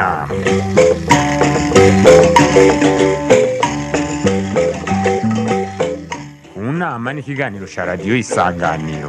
nama mu nama ni ikiganiro cya radiyo isanganiro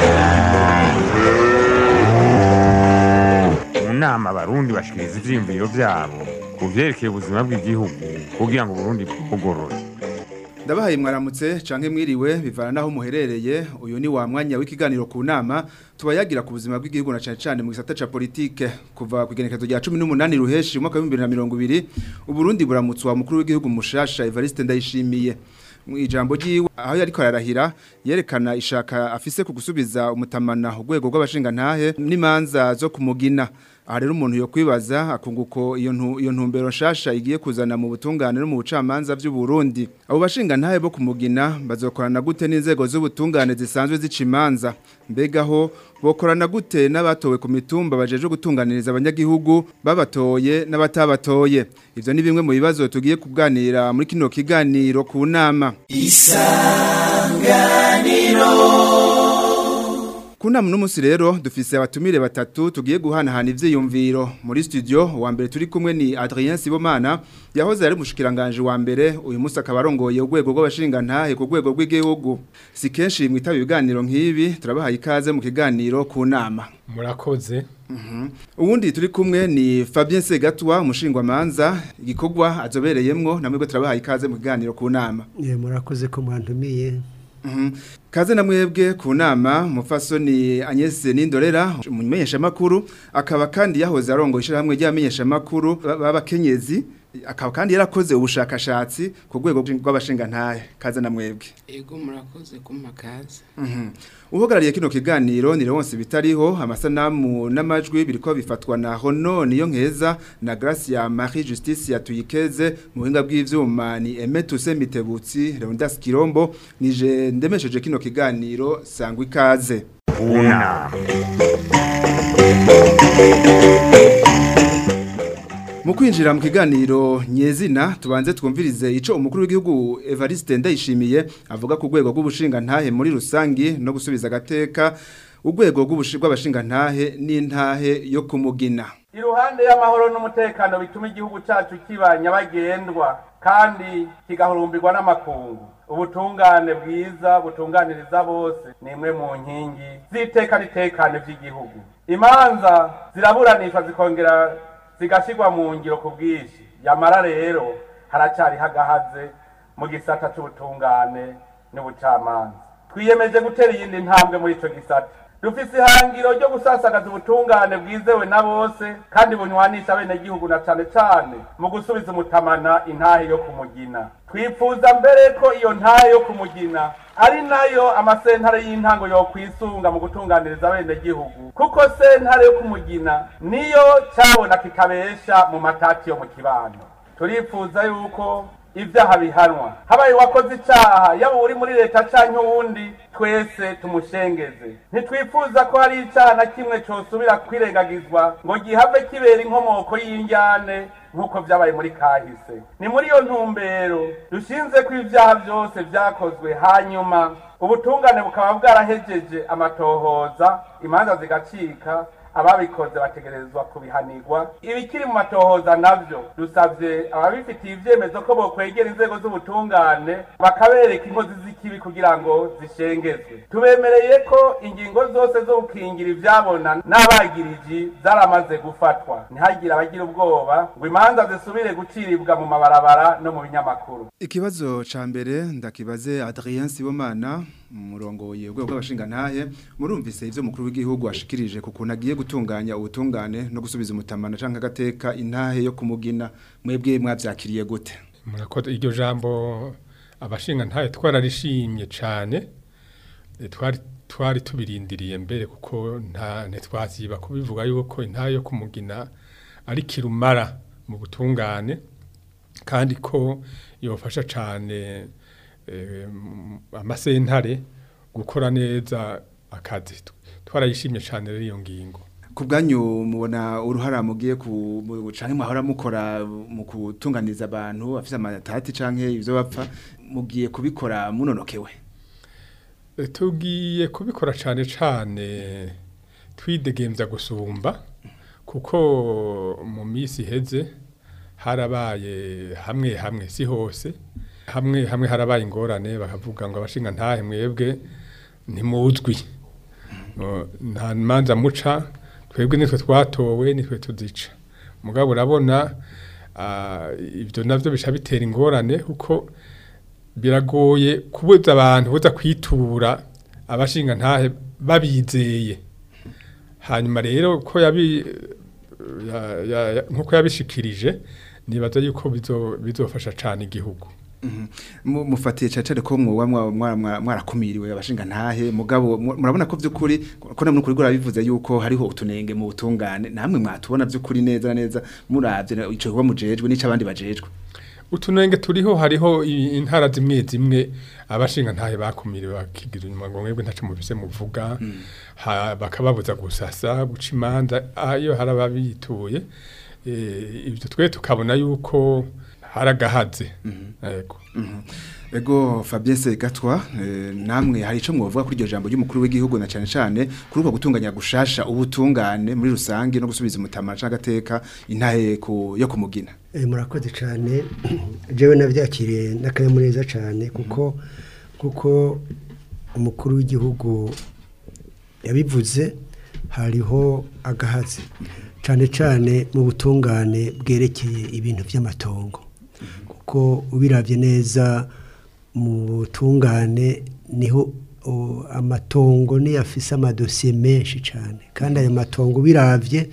mu nama abarundi bashikiriza ivyiyumviro vyabo ku vyerekeye ubuzima bw'igihugu kugira ngo uburundi bwugorore ndabahaye mwaramutse canke mwiriwe bivana naho muherereye uyu ni wa mwanya w'ikiganiro ku nama tubayagira ku buzima bw'igihugu na cane cane mu gisata ca politike kuva ku igenekezo rya 18 ruheshi umwaka wa 2020 uburundi buramutswa mukuru w'igihugu mushasha Evariste Ndayishimiye mu ijambo ryiwe aho yariko ararahira yerekana ishaka afise ku gusubiza umutamana urwego rw'abashinga ntahe n'imanza zo kumugina aha rero umuntu yo kwibaza akunguko iyo ntu iyo ntumbero nshasha igiye kuzana mu butungane no mu bucamanza by'u Burundi abo bashinga ntahe bo kumugina bazokorana gute n'inzego z'ubutungane zisanzwe zica imanza mbega ho bokorana gute n'abatowe ku mitumba bajeje gutunganiriza abanyagihugu babatoye n'abatabatoye ivyo ni bimwe mu bibazo tugiye kuganira muri kino kiganiro ku nama Kuna mnumunsi rero dufise abatumire batatu tugiye guhanahana ivyiyumviro muri studio wa mbere turi kumwe ni Adrien Sibomana yahoze ari mushikiranganje wa mbere uyu munsi akaba arongoye urwego rw'abashinga ntahe ku rwego rw'igihugu si kenshi mwitaba ibiganiro nk'ibi turabahaye ikaze mu kiganiro ku nama murakoze uwundi turi kumwe ni Fabien Segatwa umushingwa manza igikorwa azobereyemwo namwe turabahaye ikaze mu kiganiro ku nama Ye murakoze ko mwantumiye. Mhm. Kaze na mwebwe ku nama mufasoni Agnes Nindorera umumenyesha makuru akaba kandi yahoze arongo ishirahamwe ry'amenyesha makuru b'abakenyezi akaba kandi yarakoze ubushakashatsi ku rwego rw'abashinga ntahe kaze na mwebwe Ego murakoze kumpa kazi. Mhm. Uhagarariye kino kiganiro ni Leonce bitariho amasanamu n'amajwi biriko bifatwa na Hono niyo nkeza na Gracia Marie Justice yatuyikeze mu buhinga bw'ivyuma ni Emetuse Mitebutsi Leonidas Kirombo nije ndemesheje kino kiganiro sangwa ikaze ku nama Mu kwinjira mu kiganiro nyezina tubanze twumvirize ico umukuru w'igihugu Evariste Ndayishimiye avuga ku rwego rw'ubushinga ntahe muri rusangi no gusubiza agateka urwego rw'abashinga ntahe n'intahe yo kumugina iruhande y'amahoro n'umutekano bituma igihugu cyacu kiba nyabagendwa kandi kigahurumbirwa n'amakungu ubutungane bwiza butunganiriza bose ni imwe mu nkingi z'iteka n'itekane by'igihugu imanza ziraburanishwa zikongera zigashyirwa mu ngiro ku bwinshi yamara rero haracyari hagahaze mu gisata cy'ubutungane n'ubucamanza twiyemeje gutera iyindi ntambwe muri icyo gisata dufise ihangiro ryo gusasagaza ubutungane bwizewe na bose kandi bunywanisha abenegihugu na cane cane mu gusubiza umutamana intahe yo kumugina twifuza mbere ko iyo ntahe yo kumugina ari nayo amasentare y'intango yo kwisunga mu gutunganiriza abenegihugu kuko sentare yo kumugina niyo cabona kitabesha mu matati yo mu kibano turifuza yuko ibyaha bihanwa habaye wakoze icyaha yaba uri muri leta cyangwa uwundi twese tumushengeze ntitwifuza ko hari icyaha na kimwe cyosubira kwirengagizwa ngo gihave kibera inkomoko y'injyane nk'uko byabaye muri kahise ni muri iyo ntumbero dushinze ko ibyaha byose byakozwe hanyuma ubutungane bukaba bwarahejeje amatohoza imanza zigacika ababikoze bategerezwa kubihanirwa ibikiri mu matohoza navyo dusavye ababifitiye ivyemezo ko bokwegera inzego z'ubutungane bakabereka inkozi z'ikibi kugira ngo zishengezwe tubemereye ko ingingo zose zo gukingira ivyabona n'abagiriji zaramaze gufatwa ntihagire abagira ubwoba ngo imanza zisubire guciribwa mu mabarabara no mu binyamakuru Ikibazo ca mbere ndakibaze Adrien Sibomana umurongoye urwego rw'abashinga ntahe murumvise ivyo mukuru w'igihugu ashikirije ku kuntu agiye gutunganya ubutungane no gusubiza umutamana canke agateka intahe yo kumugina mwebwe mwavyakiriye gute murakoze iryo jambo abashinga ntahe twararishimye cane Eh, twari twari tubirindiriye mbere kuko nta ntitwaziba kubivuga yuko intahe yo kumugina ari kirumara mu butungane kandi ko yofasha cane eh, m- amasentare gukora neza akazi twarayishimye cane rero iyo ngingo ku bwanyu mubona uruhara mugiye ku mu- canke mwahora mukora mu kutunganiza abantu afise amatati canke ivyo bapfa mugiye kubikora munonokewe Eh, tugiye kubikora cane cane twidegemvya gusumba kuko mu minsi iheze harabaye hamwe hamwe si hose hamwe hamwe harabaye ingorane bakavuga ngo abashinga ntahe mwebwe ntimuzwi No, nta manza muca twebwe nitwe twatowe nitwe tuzica mugabo urabona ah, ibyo navyo bica bitera ingorane kuko biragoye kubuza abantu buza kwitura abashinga ntahe babizeye hanyuma rero ko yabi ya- ya- ya- nkuko yabishikirije nibaza yuko bizo- bizofasha cane igihugu Mu- mufatiye cyane ko mwoba mwa- mwa- mwa- mwarakumiriwe abashinga ntahe mugabo mu- murabona ko by'ukuri ko namwe kuri gura bivuze yuko hariho utunenge mu butungane namwe mwatubona by'ukuri neza na neza muravye ico kuba mujejwe n'ico abandi bajejwe utunenge turiho hariho i- intara zimwe zimwe abashinga ntahe bakumiriwe bakigira inyuma ngo mwebwe ntaco muvise muvuga ha- bakababuza gusasa guca imanza ayo harababituye eh, ibyo twe tukabona yuko haragahaze yego Ego Fabien Segatwa eh, namwe hari ico mwovuga kuri iryo jambo ry'umukuru w'igihugu na cyane cyane kuri uko gutunganya gushasha ubutungane muri rusange no gusubiza umutama c'agateka intahe ku yo kumugina Eh, murakoze cyane jewe nabyakiriye n'akanyamuneza cyane kuko kuko umukuru w'igihugu yabivuze hariho agahazi cyane cyane mu butungane bwerekeye ibintu by'amatongo kuko ubirabye neza mu butungane niho o, amatongo niyo afise amadosiye menshi cyane kandi ayo matongo ubiravye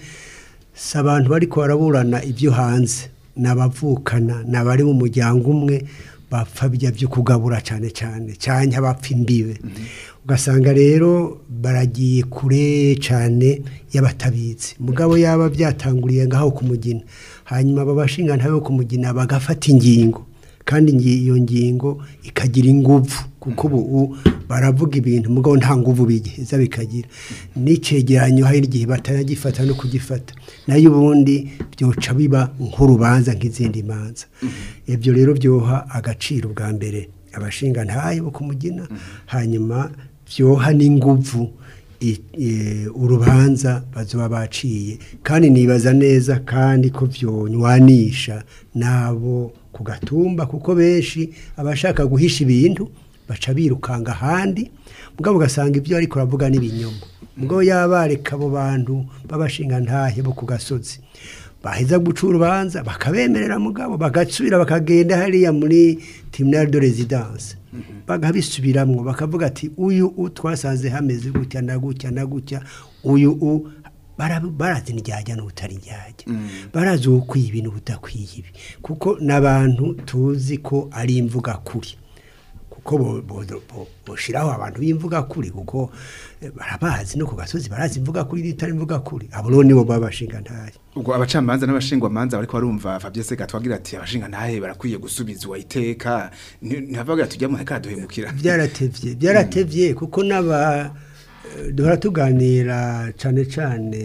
si abantu bariko baraburana ibyo hanze ni abavukana ni abari mu muryango umwe bapfa bijya byo kugabura cyane cyane cyane abapfa imbibe ugasanga rero baragiye kure cyane y'abatabizi mugabo yaba byatanguriye ngaho kumugina hanyuma aba bashinga ntabe kumugina bagafata ingingo kandi ngi- iyo ngingo ikagira inguvu kuko ubu baravuga ibintu mugabo nta nguvu bigiheza bikagira n'icegeranyo hari igihe batanagifata no kugifata nayo ubundi byoca biba nk'urubanza nk'izindi manza ibyo rero byoha agaciro bwa mbere abashinga ntayo bo kumugina hanyuma byoha n'inguvu i- e, urubanza bazoba baciye kandi nibaza neza kandi ko vyonywanisha nabo ku gatumba kuko benshi abashaka guhisha ibintu baca birukanga ahandi mugabo ugasanga ibyo ariko aravuga n'ibinyoma mugabo yabareka abo bantu b'abashinga ntahe bo ku gasozi baheza guca urubanza bakabemerera mugabo bagasubira bakagenda hariya muri tribunal de residence bagabisubiramwo bakavuga ati uyu u twasanze hameze gutya na gutya na gutya uyu u bara- barazi ndyajya n'ubutari ndyajya barazi ukwiye ibintu budakwiye ibi kuko n'abantu tuzi ko ari imvuga kuri kuko bo- bo- bo- boshiraho abantu b'imvuga kuri kuko eh, barabazi no ku gasozi barazi imvuga kuri n'itari imvuga kuri abo rero nibo baba bashinga ntayo ubwo abacamanza n'abashingwamanza bariko barumva Fabien Segatwa agira ati abashinga ntahe barakwiye gusubizwa iteka ntavuga tujya mu heka duhemukira byaratevye byaratevye kuko n'aba eh, duhora tuganira cane cane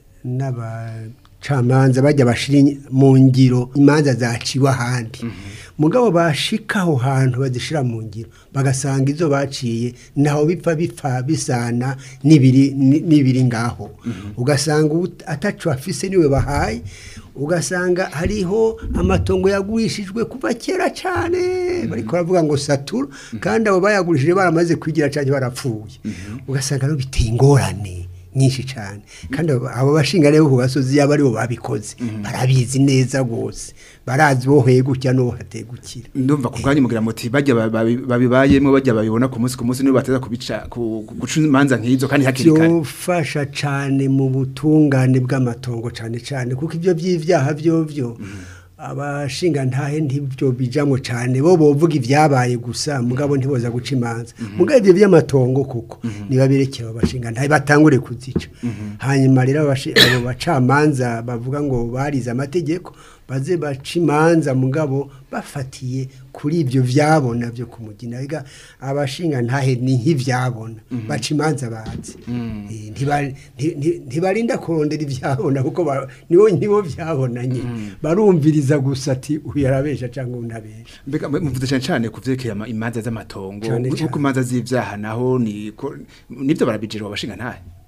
n'abacamanza bajya bashira in- mu ngiro imanza zaciwe ahandi mugabo bashika aho hantu bazishira mu ngiro bagasanga izo baciye naho bipfa bipfa bisana n'ibiri ni- n'ibiri ngaho ugasanga ut- ataco afise niwe bahaye ugasanga hariho amatongo yagurishijwe kuva kera cyane bariko baravuga ngo satura kandi abo bayagurishije baramaze kwigira cyane barapfuye ugasanga rero biteye ingorane nyinshi cyane kandi abo abo bashinga rero ku gasozi yaba aribo babikoze barabizi neza rwose barazi boheye gutya n'uwo hategukira ndumva ku bwanyu mugira muti bajya ba- babi- babibayemwo bajya babibona ku munsi ku munsi nibo bateza kubica ku- ku- guca imanza nk'izo kandi hakiri kare byofasha cyane mu butungane bw'amatongo cyane cyane kuko ibyo by'ibyaha byovyo abashinga ntahe ntibyo bijamwo cyane bo bovuga ibyabaye gusa mugabo ntiboza guca imanza mugabo ibyo by'amatongo kuko niba birekera abashinga ntahe batangure kuzica hanyuma rero abashi- abo bacamanza bavuga ngo barize amategeko baze baca imanza mugabo bafatiye kuri ibyo byabona byo kumugina biga abashinga ntahe ni nk'ibyabona baca imanza bazi Eh, ntiba- nti- nti- ntibarinda kurondera ibyabona kuko ba- nibo nibo byabonanye barumviriza gusa ati uyu arabesha cyangwa undi abesha mbega mwe muvuze cyane cyane ku vyerekeye ama- imanza z'amatongo Cane kuko cane. imanza z'ivyaha naho ni ko- nivyo barabijejwe abashinga ntahe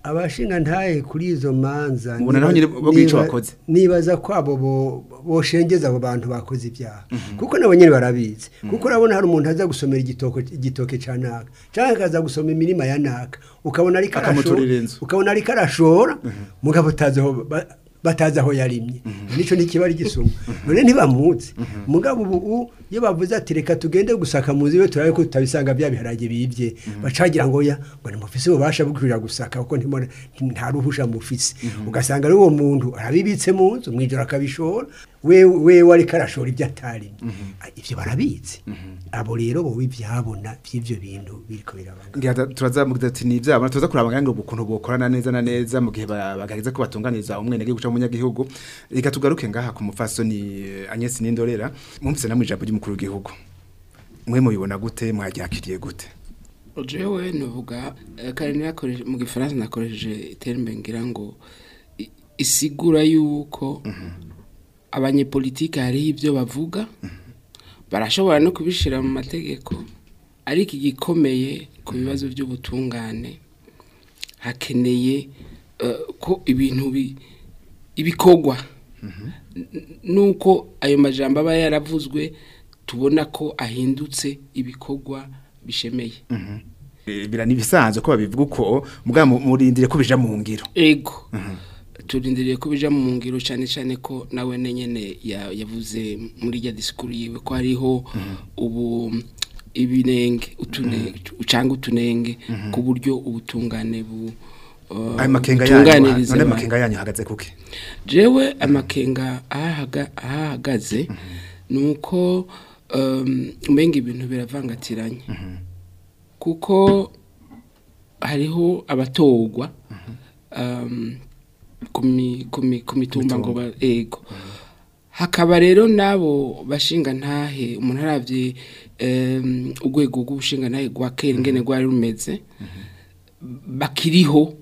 abashinga ntahe kuri izo manza Mubona naho nyine bo bwica bakoze. nibaza ko abo bo- boshengeza abo bantu bakoze ibyaha kuko nabo nyine barabizi kuko urabona hari umuntu aza gusomera igitoko igitoke ca naka cyangwa akaza gusoma imirima ya naka ukabona ariko Akamuturira arashora inzu. ukabona ariko arashora mugabo utazi aho ba- batazi aho yarimye nico ntikiba ari gisuma none ntibamuzi mugabo ubu u- iyo bavuze ati reka tugende gusaka muzi we turabe ko tutabisanga bya biharage bibye bacagira ngo ya ngo nimufise ububasha bwo kuja gusaka kuko ntimona nta ruhusha mufise ugasanga ari uwo muntu arabibitse mu nzu mwijoro akabishora we wewe ariko arashora ibyo atarimye ivyo barabizi abo rero bo ivyabona by'ivyo bintu biriko birabanga ngira turazamugira ati ni ibyabo tuza kuraba ngo ukuntu bokorana neza na neza mu gihe ba- bagaheza ko batunganiza umwene gihugu cyangwa umunyagihugu reka tugaruke ngaha ku mufasoni eh, Agnes Nindorera mumvise namwe ijambo ry'umukuru w'igihugu mwe mubibona gute mwaryakiriye gute jewe nuvuga eh, kare nakoreshe mu gifaransa nakoresheje terme ngira ngo i- isigura yuko abanyepolitike hariho ibyo bavuga barashobora no kubishira mu mategeko ariko igikomeye ku bibazo by'ubutungane hakeneye eh, ko ibintu bi- ibikorwa N- nuko ayo majambo aba yaravuzwe tubona ko ahindutse ibikorwa bishemeye Eh, bira nibisanzwe ko babivuga uko mugabo mu- murindire ko bija mu ngiro ego turindiriye ko bija mu ngiro cyane cyane ko nawe nyene ya- yavuze muri rya disikuru yiwe ko hariho ubu ibinenge utunenge cyangwa utunenge ku buryo ubutungane bu uh, ayo makenga yanyu butunganiriza none abantu. makenga yanyu hagaze kuki jewe amakenga ahahaga- ahahagaze ni uko um, umenga ibintu biravangatiranye kuko hariho abatorwa um, ku mi- ku mi- ku mitumba ngo ba- ego hakaba rero n'abo bashinga ntahe umuntu aravye um, urwego rw'ubushinga ntahe rwa kera ingene rwari rumeze bakiriho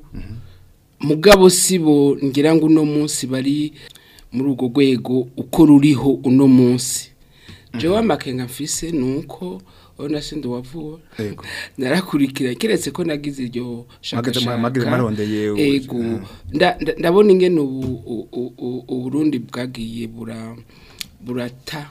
mugabo sibo ngira ngo uno munsi bari muri urwo rwego uko ruriho uno munsi jewe amakenga mfise ni uko urabona sindi wavuwe Yego. narakurikira keretse ko nagize iryo Mwageze- shakashaka mwageze marondeye u- ego nda- nda- ndabona ingene ubu u- u- u- uburundi bwagiye bura burata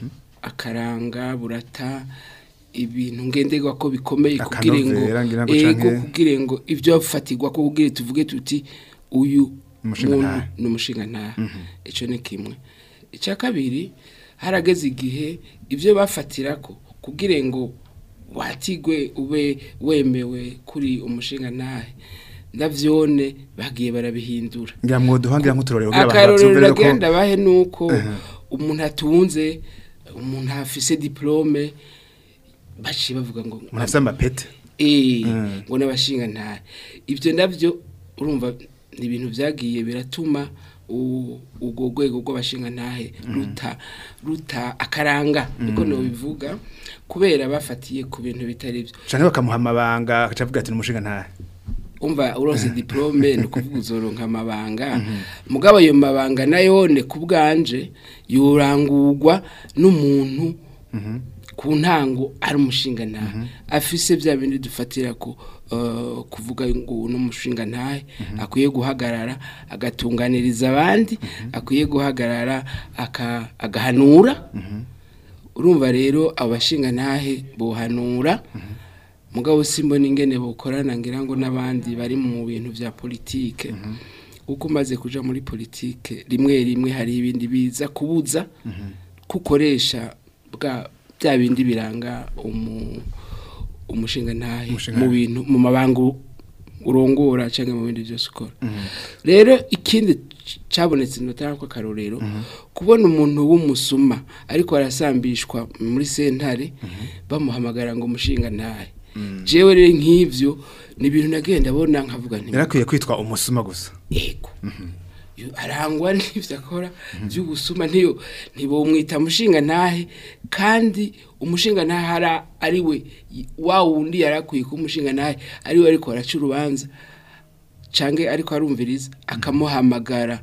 akaranga burata ibintu ngenderwa ko bikomeye kugira ngo Akanovera ngira ngo ego canke- kugira ngo ibyo fatirwa ko kugira tuvuge tuti uyu Umushinga muntu ntahe. ni umushinga ntahe icyo ni kimwe icya kabiri harageze igihe ibyo bafatira ko kugira ngo watigwe ube wemewe kuri umushinga ntahe ndavyone bagiye barabihindura ngira mwoduha ngira nk'uturorero kugira abantu akarorero bavyumvire ko ragenda bahe nuko umuntu atunze umuntu afise diplome baciye bavuga ngo umuntu afite amapete eh Mm. ngo n'abashinga ntare ibyo navyo urumva ni ibintu byagiye biratuma u- urwo rwego rw'abashinga ntahe ruta ruta akaranga niko no bivuga kubera bafatiye ku bintu bitari byo canke bakamuha amabanga agaca avuga ati ni umushinga ntahe umva uronse diplome ni ukuvuga uzoronka amabanga mugabo ayo mabanga nayone ku bwanje yorangurwa n'umuntu ku ntango ari umushinga ntahe afise bya bindi dufatira ku eh, kuvuga ngo uno mushinga ntahe akwiye guhagarara agatunganiriza abandi akwiye guhagarara aka- agahanura urumva rero abashinga ntahe bohanura mugabo simbona ingene bukorana ngira ngo n'abandi bari mu bintu vya politike uko umaze kuja muri politike rimwe rimwe hari ibindi biza kubuza kukoresha bwa bya bindi biranga umu umushinga ntahe Umushinga mu ntahe. bintu mu mabango urongora cyangwa mu bindi byose ukora rero ikindi c- cabonetse notara ko akarorero kubona umuntu w'umusuma ariko arasambishwa muri sentare bamuhamagara ngo umushinga ntahe jewe rero nk'ivyo ni ibintu nagenda abona nkavuga nti yarakwiye kwitwa umusuma gusa ego Yo- arangwa n'ivyo akora by'ubusuma ntiyo ntibomwita mushinga ntahe kandi umushinga ntahe ara- ari we y- wa wundi yarakwiye kuba umushinga ntahe ari we ariko araca urubanza cange ariko arumviriza akamuhamagara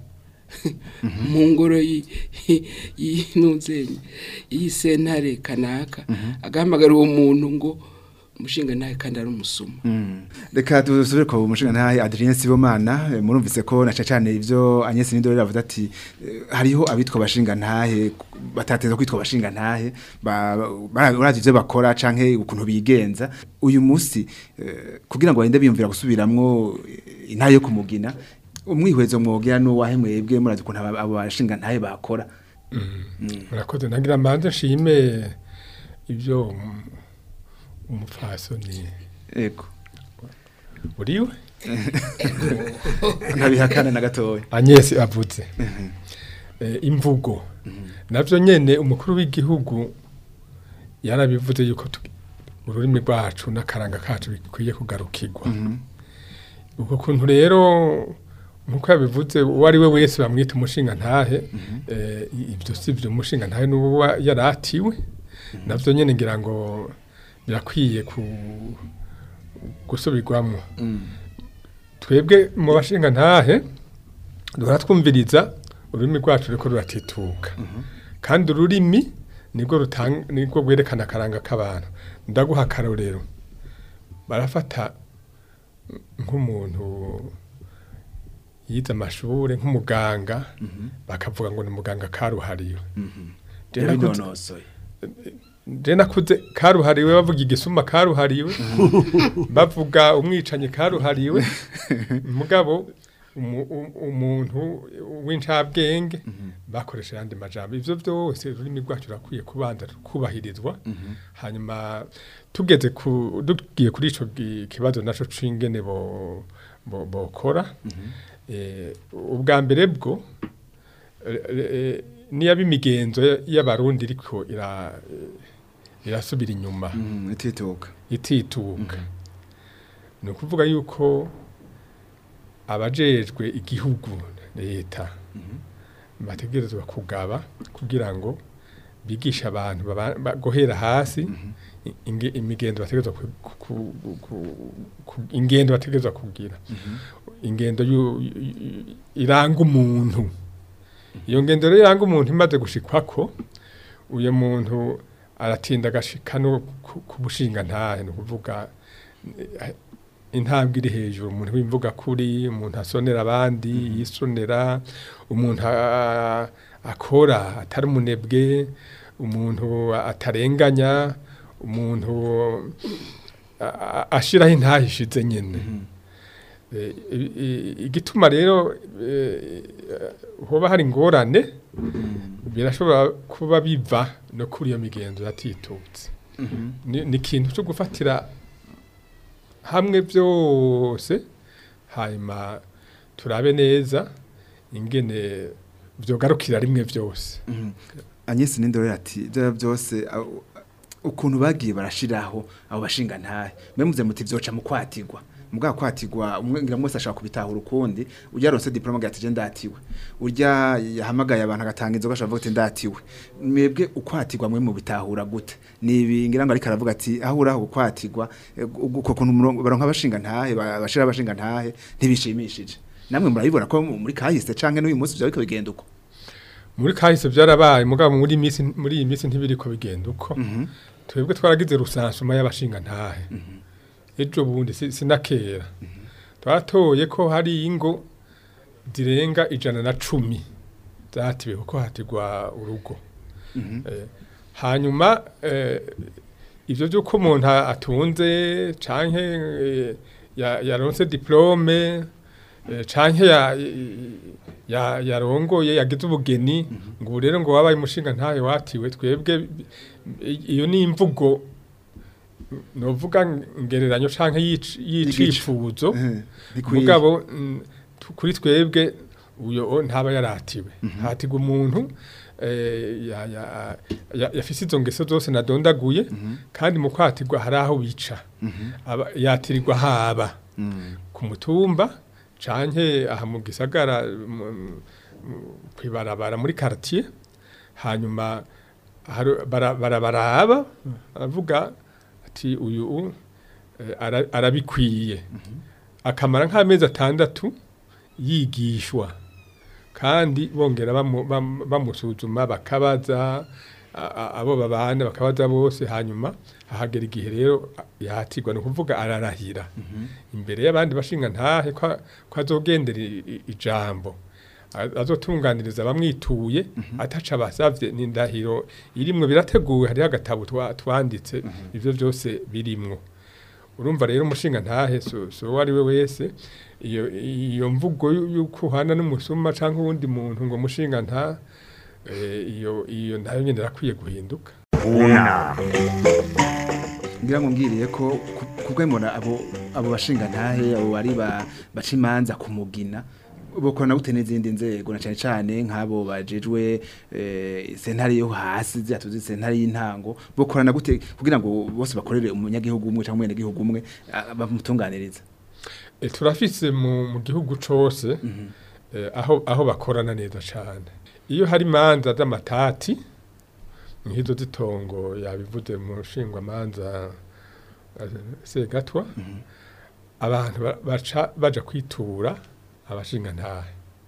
mu ngoro yi- yi- y'intuzenye y'isentare kanaka agahamagara uwo muntu ngo umushinga nawe kandi ari umusuma reka dusubire ku mushinga ntahe Adrien Sibomana eh, murumvise ko na cyane ivyo Agnes Nindore yavuze ati eh, hariho abitwa bashinga ntahe batateza kwitwa bashinga ntahe barazi ivyo bakora canke ukuntu bigenza uyu musi eh, kugira ngo barinde biyumvira gusubiramwo eh, intahe yo kumugina umwihwezo mwogira n'uwahe mwebwe murazi ukuntu aba- abo bashinga ntahe bakora murakoze nagira mbanze nshime ibyo um- umupfasoni ego uriwe ntabihakana na gatoya Agnes avuze Eh, imvugo navyo nyene umukuru w'igihugu yarabivuze yuko tu- ururimi rwacu n'akaranga kacu bikwiye kugarukirwa uko kuntu rero nkuko yabivuze uwo ari we wese bamwita umushinga ntahe eh, ibyo si byo umushinga ntahe n'uwo yaratiwe navyo nyene ngira ngo birakwiye ku gusubirwamo twebwe mu bashinga ntahe duhora twumviriza ururimi rwacu ruriko ruratituka kandi ururimi nibwo rutanga nibwo rwerekana akaranga k'abantu ndaguha akarorero barafata nk'umuntu yize amashure nk'umuganga bakavuga ngo ni muganga karuhariwe Je nakuze- yabinonosoye je nakuze karuhariwe bavuga igisuma karuhariwe bavuga umwicanyi karuhariwe mugabo umu- u- umuntu w'incabwenge bakoresha yandi majambo ivyo vyose ururimi rwacu rurakwiye kubanza kubahirizwa hanyuma tugeze ku dugiye kuri ico gi- kibazo naco c'ingene bo bo- bokora eh, ubwa mbere bwo eh, eh, niyo imigenzo y'abarundi iriko ira irasubira inyuma Mm, itituka itituka ni ukuvuga yuko abajejwe igihugu leta bategerezwa kugaba kugira ngo bigishe abantu baba- ba- guhera hasi inge- imigenzo bategerezwa ku- ku- ku- ku- ingendo bategerezwa kugira ingendo yu- yu- iranga umuntu iyo ngendo rero iranga umuntu imaze gushikwako uyu muntu aratinda agashika no ku ku bushinga ntahe ni ukuvuga eh, intambwe iri hejuru umuntu w'imvuga kuri umuntu asonera abandi yisonera umuntu a- akora atari umunebwe umuntu atarenganya umuntu a- a- ashiraho intahe ishize nyene Eh, i- i- igituma rero eh, hoba hari ingorane birashobora kuba biva no kuri iyo migenzo yatitutse ni ni ikintu cyo gufatira hamwe byose hanyuma turabe neza ingene vyogarukira rimwe byose Agnes Nindore ati bya byose au- ukuntu bagiye barashiraho abo bashinga ntahe memuze muti vyoca mu kwatigwa mugabo kwatigwa umwe ngira mwese ashaka kubitahura ukundi urya ronse diploma gati je ndatiwe urya yahamagaye abantu agatanga inzoga ashaka ati ndatiwe mwebwe ukwatigwa mwe mu bitahura gute nibi ngira ngo ariko aravuga ati aho uraho ukwatigwa eh, uko kuntu umurongo baronka abashinga ntahe ba- bashira abashinga ntahe ntibishimishije namwe murabibona ko muri kahise canke n'uyu munsi byo bigenda uko muri kahise byarabaye mugabo muri misi muri iyi misi ntibiriko bigenda uko twebwe twaragize rusansuma y'abashinga ntahe ejo bundi si- sinakera twatoye ko hari ingo zirenga ijana na cumi zatiwe kuko hatigwa urugo Eh, hanyuma eh, ivyo vy'uko umuntu atunze canke eh, ya- yaronse diplome eh, canke ya- ya- yarongoye yagize ubugeni ngo ubu rero ngo wabaye umushinga ntayo watiwe twebwe i- iyo ni imvugo novuga ngereranyo canke yic- y'icifuzo Bikwiye. mugabo mm, tu- kuri twebwe uyo ntaba yaratiwe hatigwa umuntu eh, ya- ya- ya- yafise izo ngeso zose nadondaguye kandi mu kwatigwa hari aho bica Aba- yatirirwa haba ku mutumba canke aha mu gisagara mu- mu- kwibarabara muri quartier hanyuma haru- bara- barabaraba aravuga ati uyu eh, ara- arabikwiye akamara nk'amezi atandatu yigishwa kandi bongera bamu- bam- bamusuzuma bakabaza a- a- abo babana bakabaza bose hanyuma hahagera igihe rero yahatirwa ni ukuvuga ararahira imbere y'abandi bashinga ntahe ko ko azogendera i- i- ijambo A- azotunganiriza abamwituye ataca basavye n'indahiro irimwo birateguwe hariho agatabo twa- twanditse ivyo byose birimwo urumva rero umushinga ntahe so, so uwo ari we wese iyo iyo mvugo yu- yuko uhana n'umusuma cyangwa uwundi muntu ngo mushinga nta eh, iyo iyo nayo nyine irakwiye guhinduka Una. ngira ngo mbwiriye ko kubwo mbona abo abo bashinga ntahe abo bari ba baca imanza kumugina bokorana gute n'izindi nzego na cyane cyane nk'abo bajejwe eh, sentare yo hasi zatuzi sentare y'intango bokorana gute kugira ngo bose bakorere umunyagihugu umwe cyangwa umunyagihugu umwe ah, bamutunganiriza E, turafise mu, mu gihugu cose eh, aho aho bakorana neza cyane iyo hari imanza z'amatati nk'izo zitongo yabivuze mu nshingwamanza eh, segatwa abantu ba- baca baja kwitura abashinga ntahe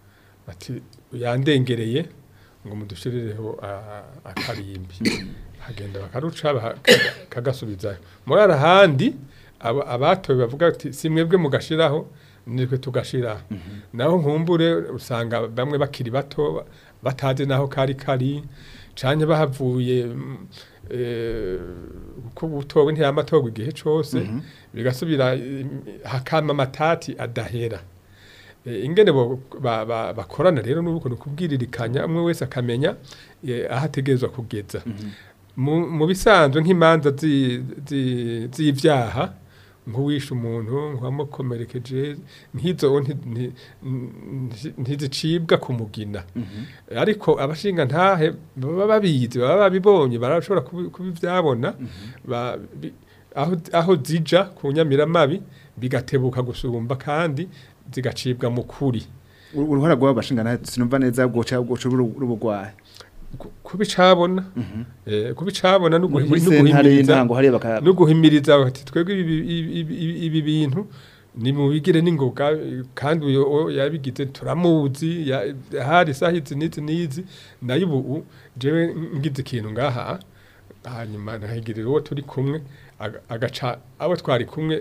bati yandengereye ngo mudushirireho a- akarimbi hagenda bakaruca baka- kagasubizayo muri arahandi aba- abatowe bavuga ati si mwebwe mugashiraho nitwe tugashiraho naho nkumbure usanga bamwe bakiri bato batazi naho kari kari canke bahavuye mm, eh, kuko utowe ntiyamatorwa igihe cose bigasubira mm, hakama amatati adahera Eh, ingene bo- ba- ba- bakorana rero nuko nukubwiririkanya umwe wese akamenya eh, aho ategerezwa kugeza mu mu bisanzwe nk'imanza zi- zi- z'ivyaha nk'uwishe umuntu nk'uwamukomerekeje nk'izo nti- nti- nti- ntizicibwa ku mugina ariko abashinga ntahe baba babizi baba babibonye barashobora kubi- kubivyabona ba- bi- aho aho zija ku nyamiramabi bigatebuka gusumba kandi zigacibwa mu kuri Uru- uruhara rw'abo bashinga ntahe sinumva neza bwoca bwoca rubugwaye Ku- kubicabona eh, kubicabona no muri guhi- no sentare guhimiriza y'intango hariya baka no guhimiriza bati twebwe ibi- ibi ibi- ibi bintu ni mu bigire n'ingoga eh, kandi uyo uwo yabigize turamuzi ya- hari isaha izi n'izi n'izi nayo ubu jewe ngize ikintu ngaha hanyuma nkahigirira uwo turi kumwe aga- agaca abo twari kumwe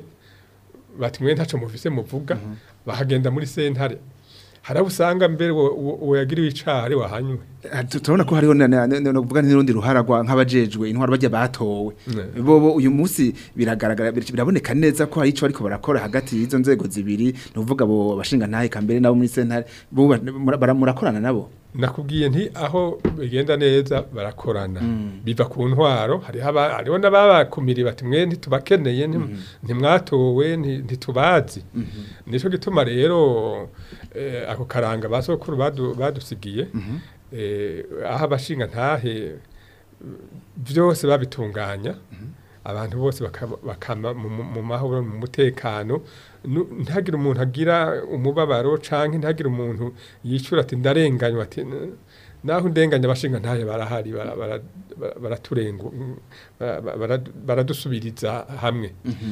bati mwe ntaco mufise muvuga bahagenda muri sentare harabo usanga mbere uwo- uwo uwo yagiriwe icaha ari wahanywe Ah, tu- turabona ko hariho na- na- na- no kuvuga n'urundi ruhara rwa nk'abajejwe intwaro bajya batowe Ne. bobo uyu munsi biragaragara bir- biraboneka neza ko hari ico ariko barakora hagati y'izo nzego zibiri ni ukuvuga abo bashinga ntahe kambere nabo muri sentare bo ba- mura- bara- murakorana nabo nakubwiye nti aho bigenda neza barakorana biva ku ntwaro hariho aba- hariho n'ababakumiriye bati mwe ntitubakeneye nti- ntimwatowe nti- ntitubazi nico gituma rero eh, ako karanga basokuru badu- badusigiye eh, aho abashinga ntahe byose babitunganya abantu bose bakaba- bakama mu- mu- mu mahoro mu mutekano Nu- ntihagire umuntu agira umubabaro canke ntihagire umuntu yicura ati ndarenganywa ati "N- naho ndenganya abashinga ntahe barahari bara- bara- bara- baraturengu bara- bara- baradusubiriza hamwe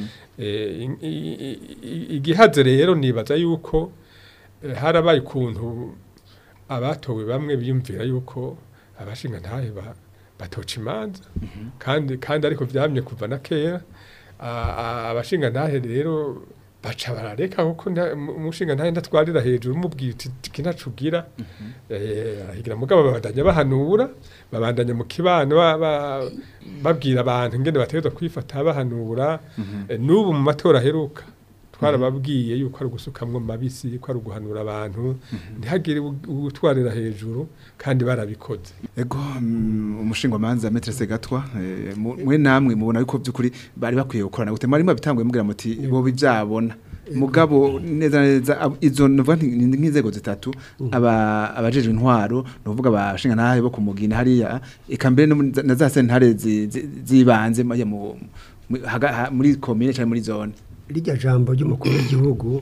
Eh, i- i- i- i- igihaze rero nibaza yuko eh, harabaye ukuntu abatowe bamwe biyumvira yuko abashinga ntahe ba- batoca imanza kandi kandi ariko vyamye kuva na kera A- a- abashinga ntahe rero baca barareka kuko nta- mu- umushinga ntahe ndatwarira hejuru umubwiye uti kinacugira ahigira mugabo babandanya bahanura babandanya mu kibano ba- ba- babwira abantu ingene bategerezwa kwifata bahanura Eh, n'ubu mu matora aheruka twarababwiye yuko ari ugusukamwo mabisi ko ari uguhanura abantu ntihagire u- utwarira hejuru kandi barabikoze ego mm, umushingwamanza metre segatwa eh, mu- mwe namwe mubona yuko by'ukuri bari bakwiye gukorana gute mwari mwabitanguye mubwira muti bo bivyabona mugabo neza na neza ab- izo nuvuga nti ni nk'inzego zitatu aba abajejwe intwaro nuvuga abashinga ntahe bo kumugina hariya eka mbere no muri za- na za sentare zi- zi- zibanze mu- mu- mu- haga- ha- muri commune cyangwa muri zone rijya jambo ry'umukuru w'igihugu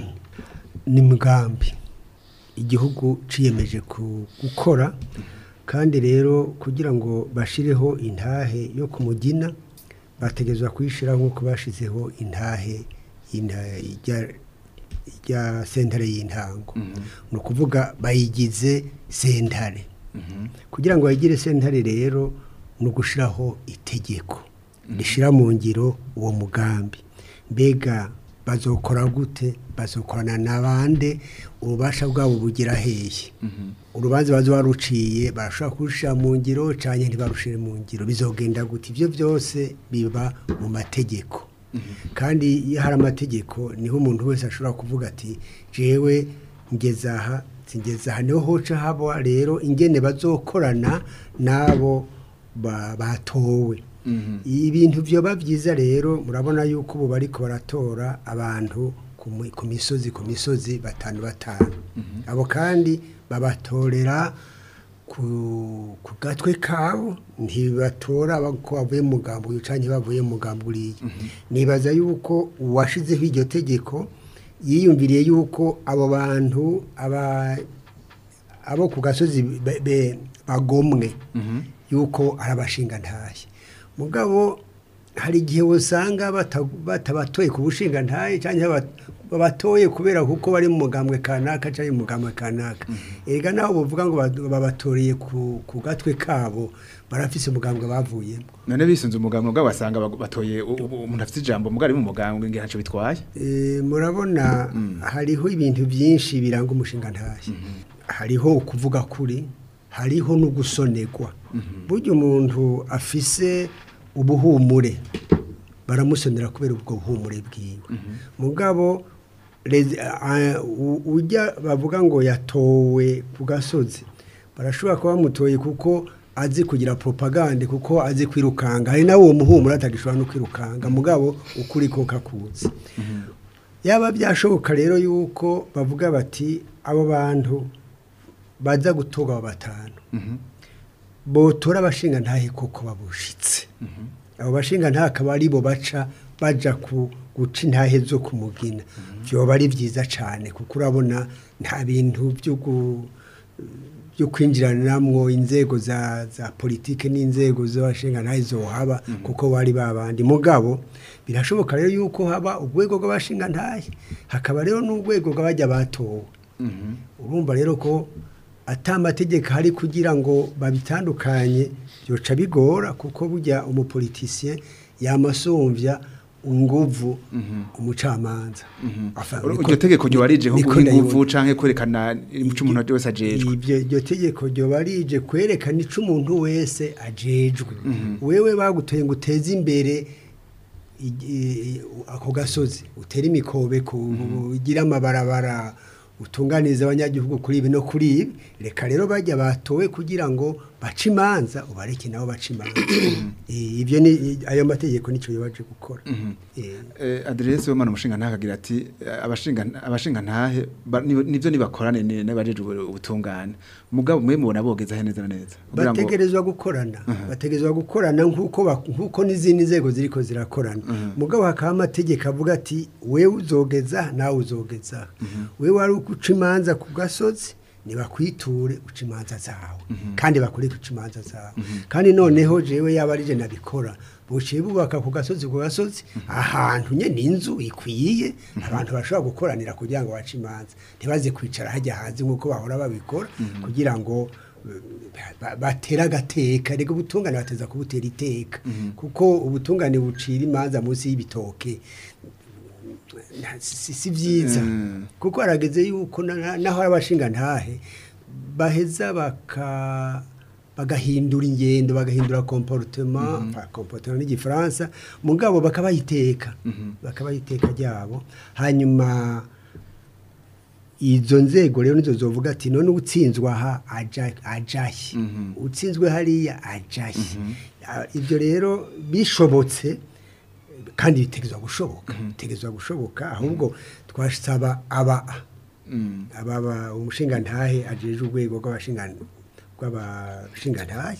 ni mugambi igihugu ciyemeje ku- gukora kandi rero kugira ngo bashireho intahe yo kumugina bategezwa kuyishiraho nk'uko bashizeho intahe y'intahe ijya- ijya sentare y'intango ni ukuvuga bayigize sentare kugira ngo bayigire sentare rero ni ugushiraho itegeko rishira mu ngiro uwo mugambi mbega bazokora gute bazokorana n'abande ububasha bwabo bugira hehe urubanza bazo baruciye barashobora kurushira mu ngiro canke ntibarushire mu ngiro bizogenda gute ivyo byose biba mu mategeko kandi iyo hari amategeko niho umuntu wese ashobora kuvuga ati jewe ngeze aha ngeze aha niho hoca haba rero ingene bazokorana n'abo ba- batowe ibintu byoba byiza rero murabona yuko ubu bariko baratora abantu ku mu- ku misozi ku misozi batanu batanu abo kandi babatorera ku ku gatwe kabo ntibatora ko bavuye mu mugambo uyu canke bavuye mu mugambo uriya nibaza yuko uwashizeho iryo tegeko yiyumviriye yuko abo bantu aba abo ku gasozi be- be- bagomwe yuko ari abashingantahe mugabo hari igihe usanga bata- batabatoye ku bushingantahe cyangwa babatoye kubera kuko bari mu mugambwe kanaka cyangwa mu mugambwe kanaka erega naho bavuga ngo ba- babatoreye ku ku gatwe kabo barafise umugambwe bavuyemo none bisunze umugambwe bwabo basanga bag- batoye u- u- umuntu afite ijambo mugari mu mugambwe ngira ntaco bitwaye Eh, murabona hariho ibintu byinshi biranga umushinga ntahe hariho ukuvuga kuri hariho no gusonerwa burya umuntu afise ubuhumure baramusonera kubera ubwo buhumure bwiwe mugabo rezi- a- u- ujya bavuga ngo yatowe ku gasozi barashobora kuba bamutoye kuko azi kugira propagande kuko azi kwirukanga hari nawe uwo muhumuro atagishobora no kwirukanga mugabo ukuri ko kakuzi yaba byashoboka rero yuko bavuga bati abo bantu baza gutoga abo batanu botora abashinga ntahe koko babushitse abo bashinga ntahe akaba ari bo baca baja ku guca intahe zo kumugina byoba ari byiza cyane kuko urabona nta bintu byo gu- byo kwinjiranamwo inzego za za politike n'inzego z'abashinga ntahe zohaba kuko bari babandi mugabo birashoboka rero yuko haba urwego rw'abashinga ntahe hakaba rero n'urwego rw'abajya batowe urumva rero ko ata amategeko hari kugira ngo babitandukanye byoca bigora kuko burya umupolitisiye yamasumvya inguvu umucamanza Afa- iryo niko- tegeko ryo warije nko niko guha inguvu ndayibona. canke kwerekana ico umuntu wese ajejwe ibyo iryo tegeko ryoba rije kwerekana ico umuntu wese ajejwe wewe bagutoye ngo uteze imbere i- i- ako gasozi utere imikobeko ugire amabarabara utunganize abanyagihugu kuri ibi no kuri ibi reka rero bajya batowe kugira ngo bace imanza ubareke nabo bace imanza Eh, ibyo ni ayo mategeko nicyo yabaje gukora Eh, Eh, Adresse w'Imana umushinga ntahe agira ati eh, abashinga abashinga ntahe ba- ni- nivyo nibakorane ni- n'abajeje ubu- ubutungane mugabo mwe mubona bogeza he neza na neza kugira ngo bategerezwa gukorana bategerezwa gukorana nk'uko ba- nk'uko n'izindi nzego ziriko zirakorana mugabo hakaba amategeko avuga ati wewe uzogeza nawe uzogeza wewe wari guca imanza ku gasozi ntibakwiture uca imanza zawe kandi bakore guca imanza zawe kandi noneho jewe yaba ari je nabikora buciye bubaka ku gasozi ku gasozi ahantu nyene inzu ikwiye abantu bashobora gukoranira kugira ngo bace imanza ntibaze kwicara hajya hanze nk'uko bahora babikora kugira ngo ba- batera agateka reka ubutungane bateza kubutera iteka kuko ubutungane bucira imanza munsi y'ibitoke nta- si si byiza Mm. kuko harageze yuko na- na- naho abashinga ntahe baheza baka bagahindura ingendo bagahindura comportement enfin, comportement n'igifaransa mugabo bakabayiteka bakabayiteka ryabo hanyuma izo nzego rero nizo zovuga ati none utsinzwe aha aja ajahe utsinzwe hariya ajahe Ah, ibyo rero bishobotse kandi bitegezwa gushoboka bitegezwa gushoboka ahubwo twasaba aba aba umushinga ntahe ajeje urwego rw'abashinga rw'abashinga ntahe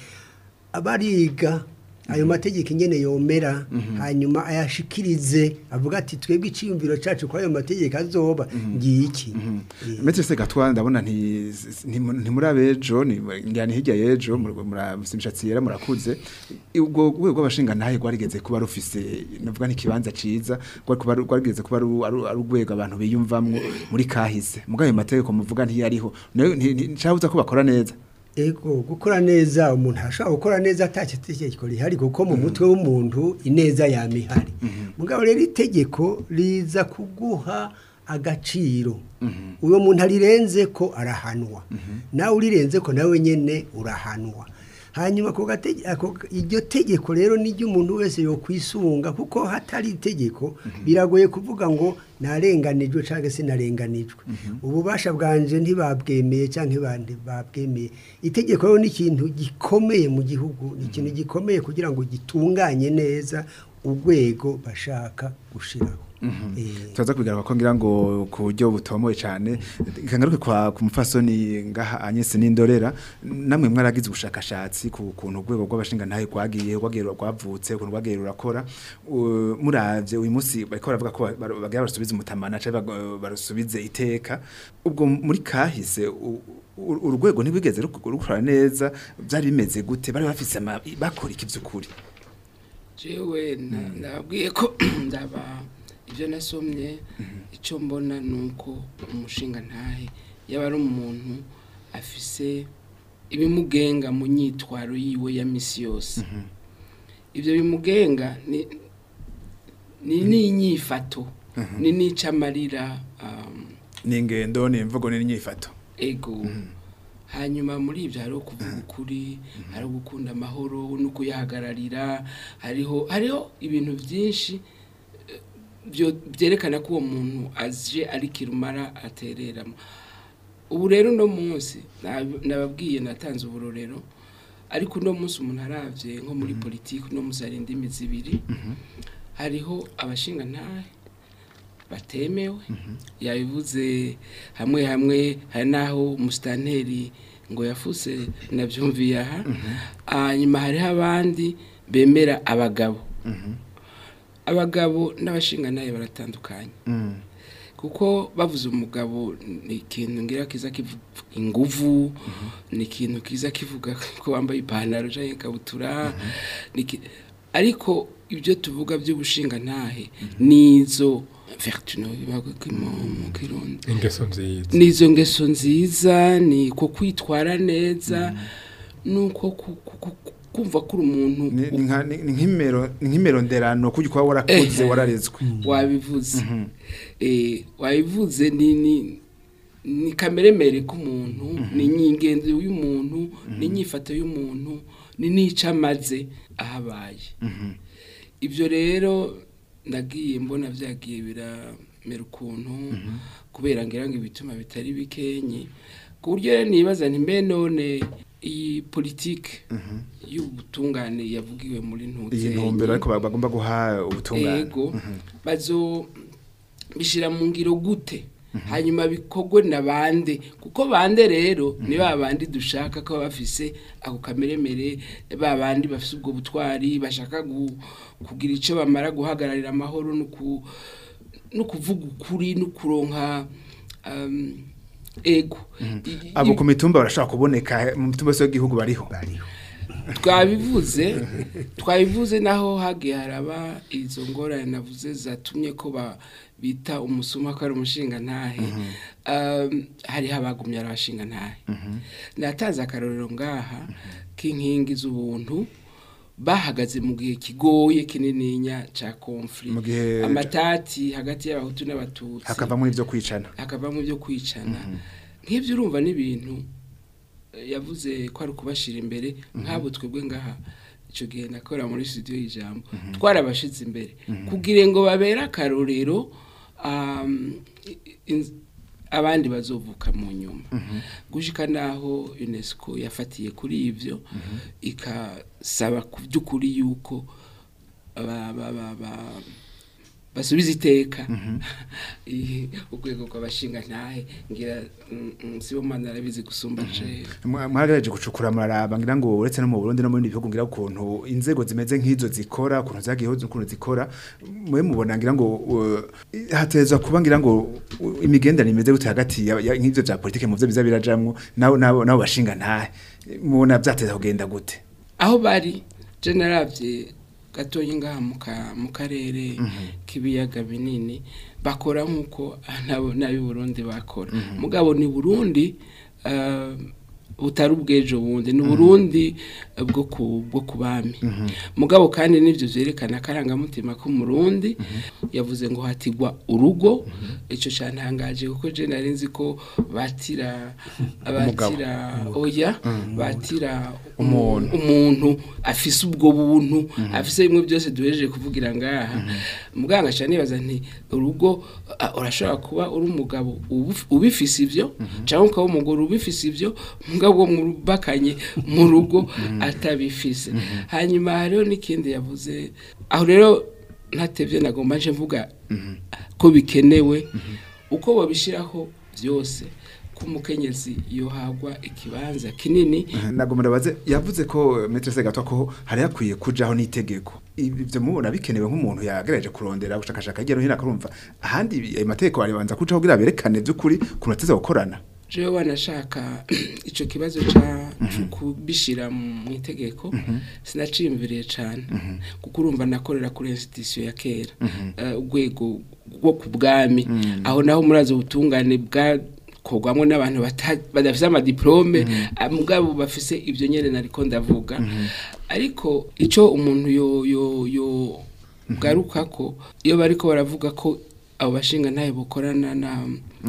abariga ayo mategeko ingene yomera hanyuma ayashikirize avuga ati twebwe iciyumviro cacu kwa ayo mategeko azoba ngiki Eh, Metse se gatwa ndabona nti nti- ntimuri abejo ni ngani hirya yejo murasimishatsi yera murakuze ubwo rwego rw'abashinga ntahe rwarigeze kuba rufise navuga n'ikibanza ciza rwari kuba rwarigeze kuba ari ari- ari urwego abantu biyumvamwo muri kahise mugayo mategeko muvuga ntiyariho nayo nti- nti- ncabuza ko bakora neza ego gukora neza umuntu ashobora gukora neza atacyo itegeko rihari kuko mu mutwe w'umuntu ineza yama ihari mugabo rero itegeko riza kuguha agaciro uwo muntu arirenze ko arahanwa nawe urirenze ko nawe nyine urahanwa hanyuma ako gatege- ako- iryo tegeko rero niryo umuntu wese yokwisunga kuko hatari itegeko biragoye kuvuga ngo narenganijwe cyangwa se narenganijwe ububasha bwanje ntibabwemeye cyangwa ntibabwemeye itegeko rero ni ikintu gikomeye mu gihugu ni ikintu gikomeye kugira ngo gitunganye neza urwego bashaka gushiraho Eh, tuza kubigaruka ko ngira ngo ku buryo butomoye cyane kangaruke kwa ku mufasoni ngaha Agnes Nindorera namwe mwaragize ubushakashatsi ku kuntu urwego rw'abashinga ntahe kwagiye rwagiye rwavutse ukuntu rwagiye rurakora U- muravye uyu munsi bariko baravuga ko bar- bagira basubize umutamana cyangwa bag- barusubize iteka ubwo muri kahise u- u- urwego ntibigeze ruk- rukora neza byari bimeze gute bari bafise ama- bakora iki by'ukuri jewe na- nababwiye ko ndaba ibyo nasomye icyo mbona ni uko umushinga ntahe yaba ari umuntu afise ibimugenga mu myitwaro yiwe ya misi yose ibyo bimugenga ni ni n'inyifato ni n'icamarira um, ni ingendo ni imvugo ni inyifato ego hanyuma muri ibyo hariho kuvuga ukuri hariho gukunda amahoro no kuyahagararira hariho hariho ibintu byinshi eh, byo- byerekana ko uwo muntu aje ari kirumara atereramo ubu rero uno munsi nab- nababwiye natanze uburorero ariko uno munsi umuntu arabye nko muri politiki uno munsi hari indimi zibiri hariho abashinga ntahe batemewe yabivuze hamwe hamwe hari n'aho umusitanteri ngo yafuse nabyumviye aha hanyuma hariho abandi bemera abagabo abagabo n'abashinga nayo baratandukanye kuko bavuze umugabo ni ikintu ngira kiza kivuga inguvu ni ikintu kiza kivuga ko wambaye ipantaro cyangwa ikabutura ni iki- ariko ibyo tuvuga by'ubushinga ntahe nizo vertu no bibaga mu kirundi ingeso nziza nizo ngeso nziza ni ko kwitwara neza nuko ku- ku- ku- kumva ko uri umuntu ni ni nka- ni- ni nk'imero ni nk'imero nderano kujya kuba warakuze Eh. wararezwe wabivuze eh wabivuze ni ni ni kameremere k'umuntu ni ingenzi y'umuntu ni inyifato y'umuntu ni n'icamaze ahabaye ibyo rero nagiye mbona byagiye biramera ukuntu kubera ngira ngo ibituma bitari bikenye ku buryo rero nibaza nti mbe none iyi politike y'ubutungane yavugiwe muri ntutse iyi ntumbero ariko ba- bagomba guha ubutungane ego bazo bishira mu ngiro gute hanyuma bikorwe na bande kuko bande rero ni ba bandi dushaka ko baba bafise ako kameremere ba bandi bafise ubwo butwari bashaka gu- kugira icyo bamara guhagararira amahoro no ku- no kuvuga ukuri no kuronka um, ego I- abo i- ku mitumba barashobora kuboneka mu mitumba yose y'igihugu bariho bariho twabivuze twabivuze naho hagiye haraba izo ngorane navuze zatumye ko ba- bita umusuma ko ari umushinga ntahe Um, hariho abagumye ari abashinga ntahe natanze akarorero ngaha k'inkingi z'ubuntu bahagaze mu gihe kigoye kinininya ca conflict Mu gihe- amatati hagati y'abahutu n'abatutsi hakavamo ibyo kwicana hakavamo ibyo kwicana nk'ibyo urumva n'ibintu eh, yavuze ko ari ukubashyira imbere nk'abo twebwe ngaha icyo gihe nakora muri studio y'ijambo twarabashize imbere kugira ngo babere akarorero um, in- abandi bazovuka mu nyuma gushika naho UNESCO yafatiye kuri ivyo ikasaba ku by'ukuri yuko ba- ba- ba- ba- basubiza iteka Iyi- urwego rw'abashinga ntahe ngira mm, mm, sibo mana arabizi gusumba jewe Mwa- mwagerageje gucukura muraraba ngira ngo uretse no mu Burundi no mu bindi bihugu ngira ukuntu inzego zimeze nk'izo zikora ukuntu zagiyeho ukuntu zikora mwe mubona ngira ngo uh, hatezwa kuba ngira ngo uh, imigenderanire imeze gute hagati ya- ya- nk'ivyo vya politike mu vyo biza birajamwo nabo nabo nabo bashinga ntahe mubona vyateza kugenda gute aho bari je naravye gatoyi ngaha mu ka- mu karere k'ibiyaga binini bakora nk'uko n'abo- n'ab'i burundi bakora mugabo ni burundi eh, butari ubw'ejo bundi ni uburundi eh, bwo ku bwo ku bami mugabo kandi n'ibyo byerekana akarangamutima k'umurundi yavuze ngo hatigwa urugo icyo cyantangaje kuko je nari nzi ko batira batira oya batira Umuntu. umuntu afise ubwo buntu afise bimwe byose duhejeje kuvugira ngaha muganga cyane nibaza nti urugo ah, urashobora kuba uri umugabo ubuf- ubifise ivyo cyangwa ukaba umugore ubifise ivyo mugabo mubakanye mu rugo atabifise hanyuma hariho n'ikindi yavuze aho rero ntatevye nagomba nje mvuga ko bikenewe uko babishiraho byose ko umukenyezi yohagwa ikibanza kinini nagomba baze yavuze ko Maître Segatwa ko hari hakwiye kujaho n'itegeko ibyo mubona bikenewe nk'umuntu yagerageje kurondera gushakashaka hirya no hino akarumva ahandi ayo mategeko aribanza kujaho kugira berekane by'ukuri kuntu ateza gukorana jewe wanashaka ico kibazo ca co kubishira mu itegeko sinaciyumviriye cane kuko urumva nakorera kuri institution ya kera eh, urwego rwo ku bwami aho naho murazi ubutungane bwakorwamwo n'abantu bata- badafise amadiplome ah, mugabo bafise ivyo nyene nariko ndavuga ariko ico umuntu yo yo yo bwarukako iyo bariko baravuga ko abo bashinga ntayo bukorana na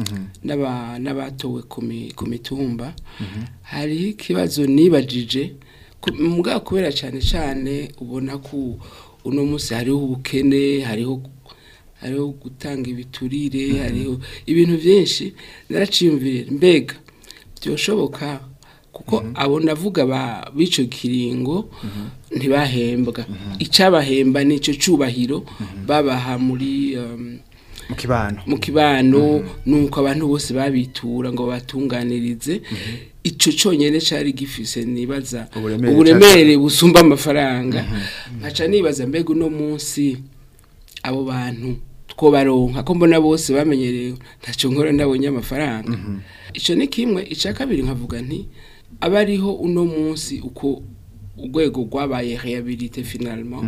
n'aba- n'abatowe ku mi- ku mitumba hariho ikibazo nibajije ku- mugabo kubera cyane cyane ubona ko uno munsi hariho ubukene hariho hariho gutanga ibiturire hariho ibintu byinshi naraciyumvira mbega byoshoboka kuko abo navuga ba b'ico kiringo ntibahembwa icabahemba nico cubahiro babaha muri um, mu kibano mu kibano nuko abantu bose babitura ngo batunganirize ico cyonyene cari gifise nibaza Uburemere uburemere busumba amafaranga nkaca nibaza mbega uno munsi abo bantu two baronka ko mbona bose bamenyereye ntacyo nkora ndabonye amafaranga ico ni kimwe ica kabiri nkavuga nti abariho uno munsi uko urwego rwabaye rehabilité finalement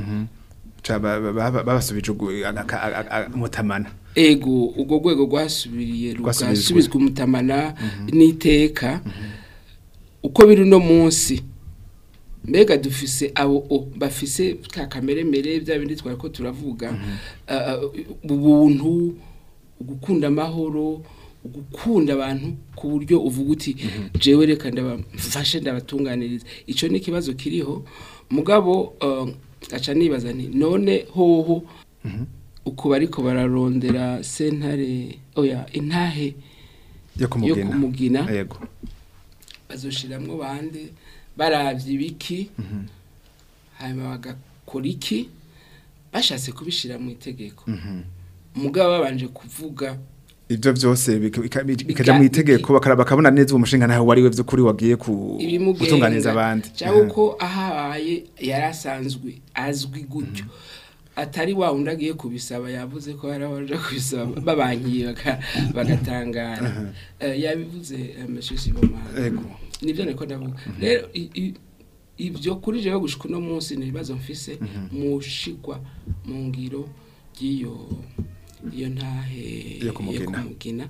Ca ba- ba- ba- babasubije ugu- aka- aka- aka- umutamana ego ubwo rwego rwasubiriye Rwasubizwe. rugasubizwa umutamana n'iteka uko biri uno munsi mbega dufise abo o, bafise ka kameremere bya bindi twari ko turavuga ah, ah, ubuntu ugukunda amahoro ugukunda abantu ku buryo uvuga uti jewe reka ndabafashe ndabatunganiriza icyo ni ikibazo kiriho mugabo ah, aca nibaza nti none hoho uko bariko bararondera sentare oya intahe yo yo kumugina kumugina yego bazoshiramwo bande baravye ibiki hanyuma bagakora iki bashatse kubishira mu itegeko umugabo babanje kuvuga ivyo vyose bika- bika- bikaja Bika- mu itegeko bakara- bakabona neza uwo mushinga nawe wariwe vy'ukuri wagiye ku gutunganiza abandi cyangwa uko ahabaye yari asanzwe azwi gutyo atari wa wundi agiye kubisaba yavuze ko hari abaje kubisaba babankiye baka- bagatangara Eh, yabivuze eh, monsieur Sibomana Ego. nibyo niko ndavuga rero i- i- ibyo kuri jewe gushika uno munsi ni ibibazo mfise mushigwa mu ngiro ry'iyo iyo ntahe Yo kumugina. kumugina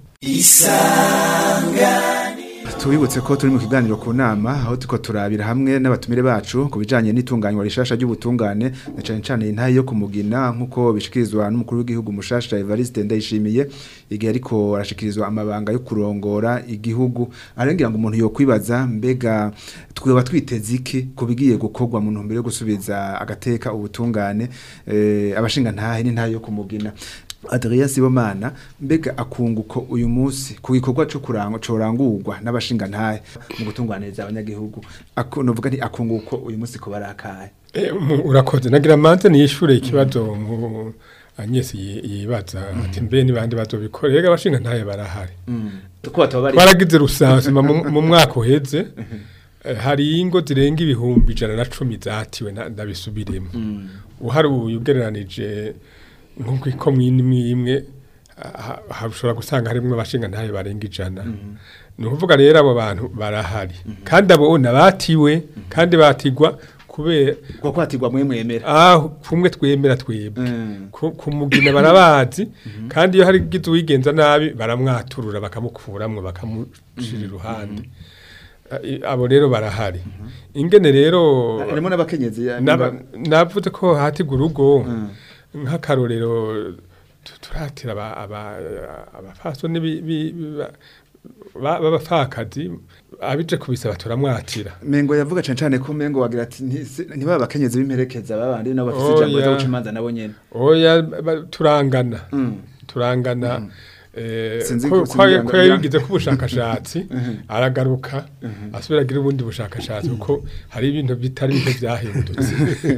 tubibutse ko turi mu kiganiro ku nama aho tuko turabira hamwe n'abatumire bacu ku bijanye n'itunganywa rishasha ry'ubutungane na cane cane intahe yo kumugina nk'uko bishikirizwa n'umukuru w'igihugu mushasha Evariste Ndayishimiye igihe ariko arashikirizwa amabanga yo kurongora igihugu arengira ngo umuntu yokwibaza mbega tweba twiteze iki ku bigiye gukorwa mu ntumbero yo gusubiza agateka ubutungane eh, abashinga ntahe n'intahe yo kumugina Adrien Sibomana mbega akunguko uyu munsi ku gikorwa cyo kurangwa corangurwa n'abashinga ntahe mu gutunganiriza abanyagihugu akunovuga nti akunguko uyu munsi ko barakaye Eh, mu- urakoze nagira manze niyishure ikibazo mu Agnes yi- yibaza ati mbe nibandi bazobikora rega abashinga ntaye barahari ko bataba bari twaragize rusansuma mu mu mwaka uheze eh, hari ingo zirenga ibihumbi ijana na cumi zatiwe na- ndabisubiremo uharuye ugereranije nk'uko iko mwimwe imwe ha- ha- ushobora gusanga harimwo abashinga ntaye barenga ijana ni ukuvuga rero abo bantu barahari kandi abo nabatiwe kandi batigwa kubera ko kwatirwa mwe mwemera aho kumwe twemera twebwe Mm. ku ku mugina barabazi kandi iyo hari gize uwigenza nabi baramwaturura bakamukuramwo bakamushira iruhande I- abo rero barahari ingene rero harimo n'abakenyezi ya- Naba- navuze ko hatigwa urugo Mm. nk'akarorero tu- turatira aba- aba- abafasoni bi- bi- ba- ba- b'abapfakazi abije kubisaba turamwatira Mengo yavuga cyane cyane ko Mengo wagira ati "Ntisi- ntibaba abakenyezi b'imperekeza babandi nabo bafite ijambo Oya. ryo guca imanza nabo nyene oya ba- turangana Mm. turangana eh, Sinzi ko ko- ko sinzi- ko yabigize ko ubushakashatsi aragaruka asubira agira ubundi bushakashatsi kuko hari ibintu bitari bike byahindutse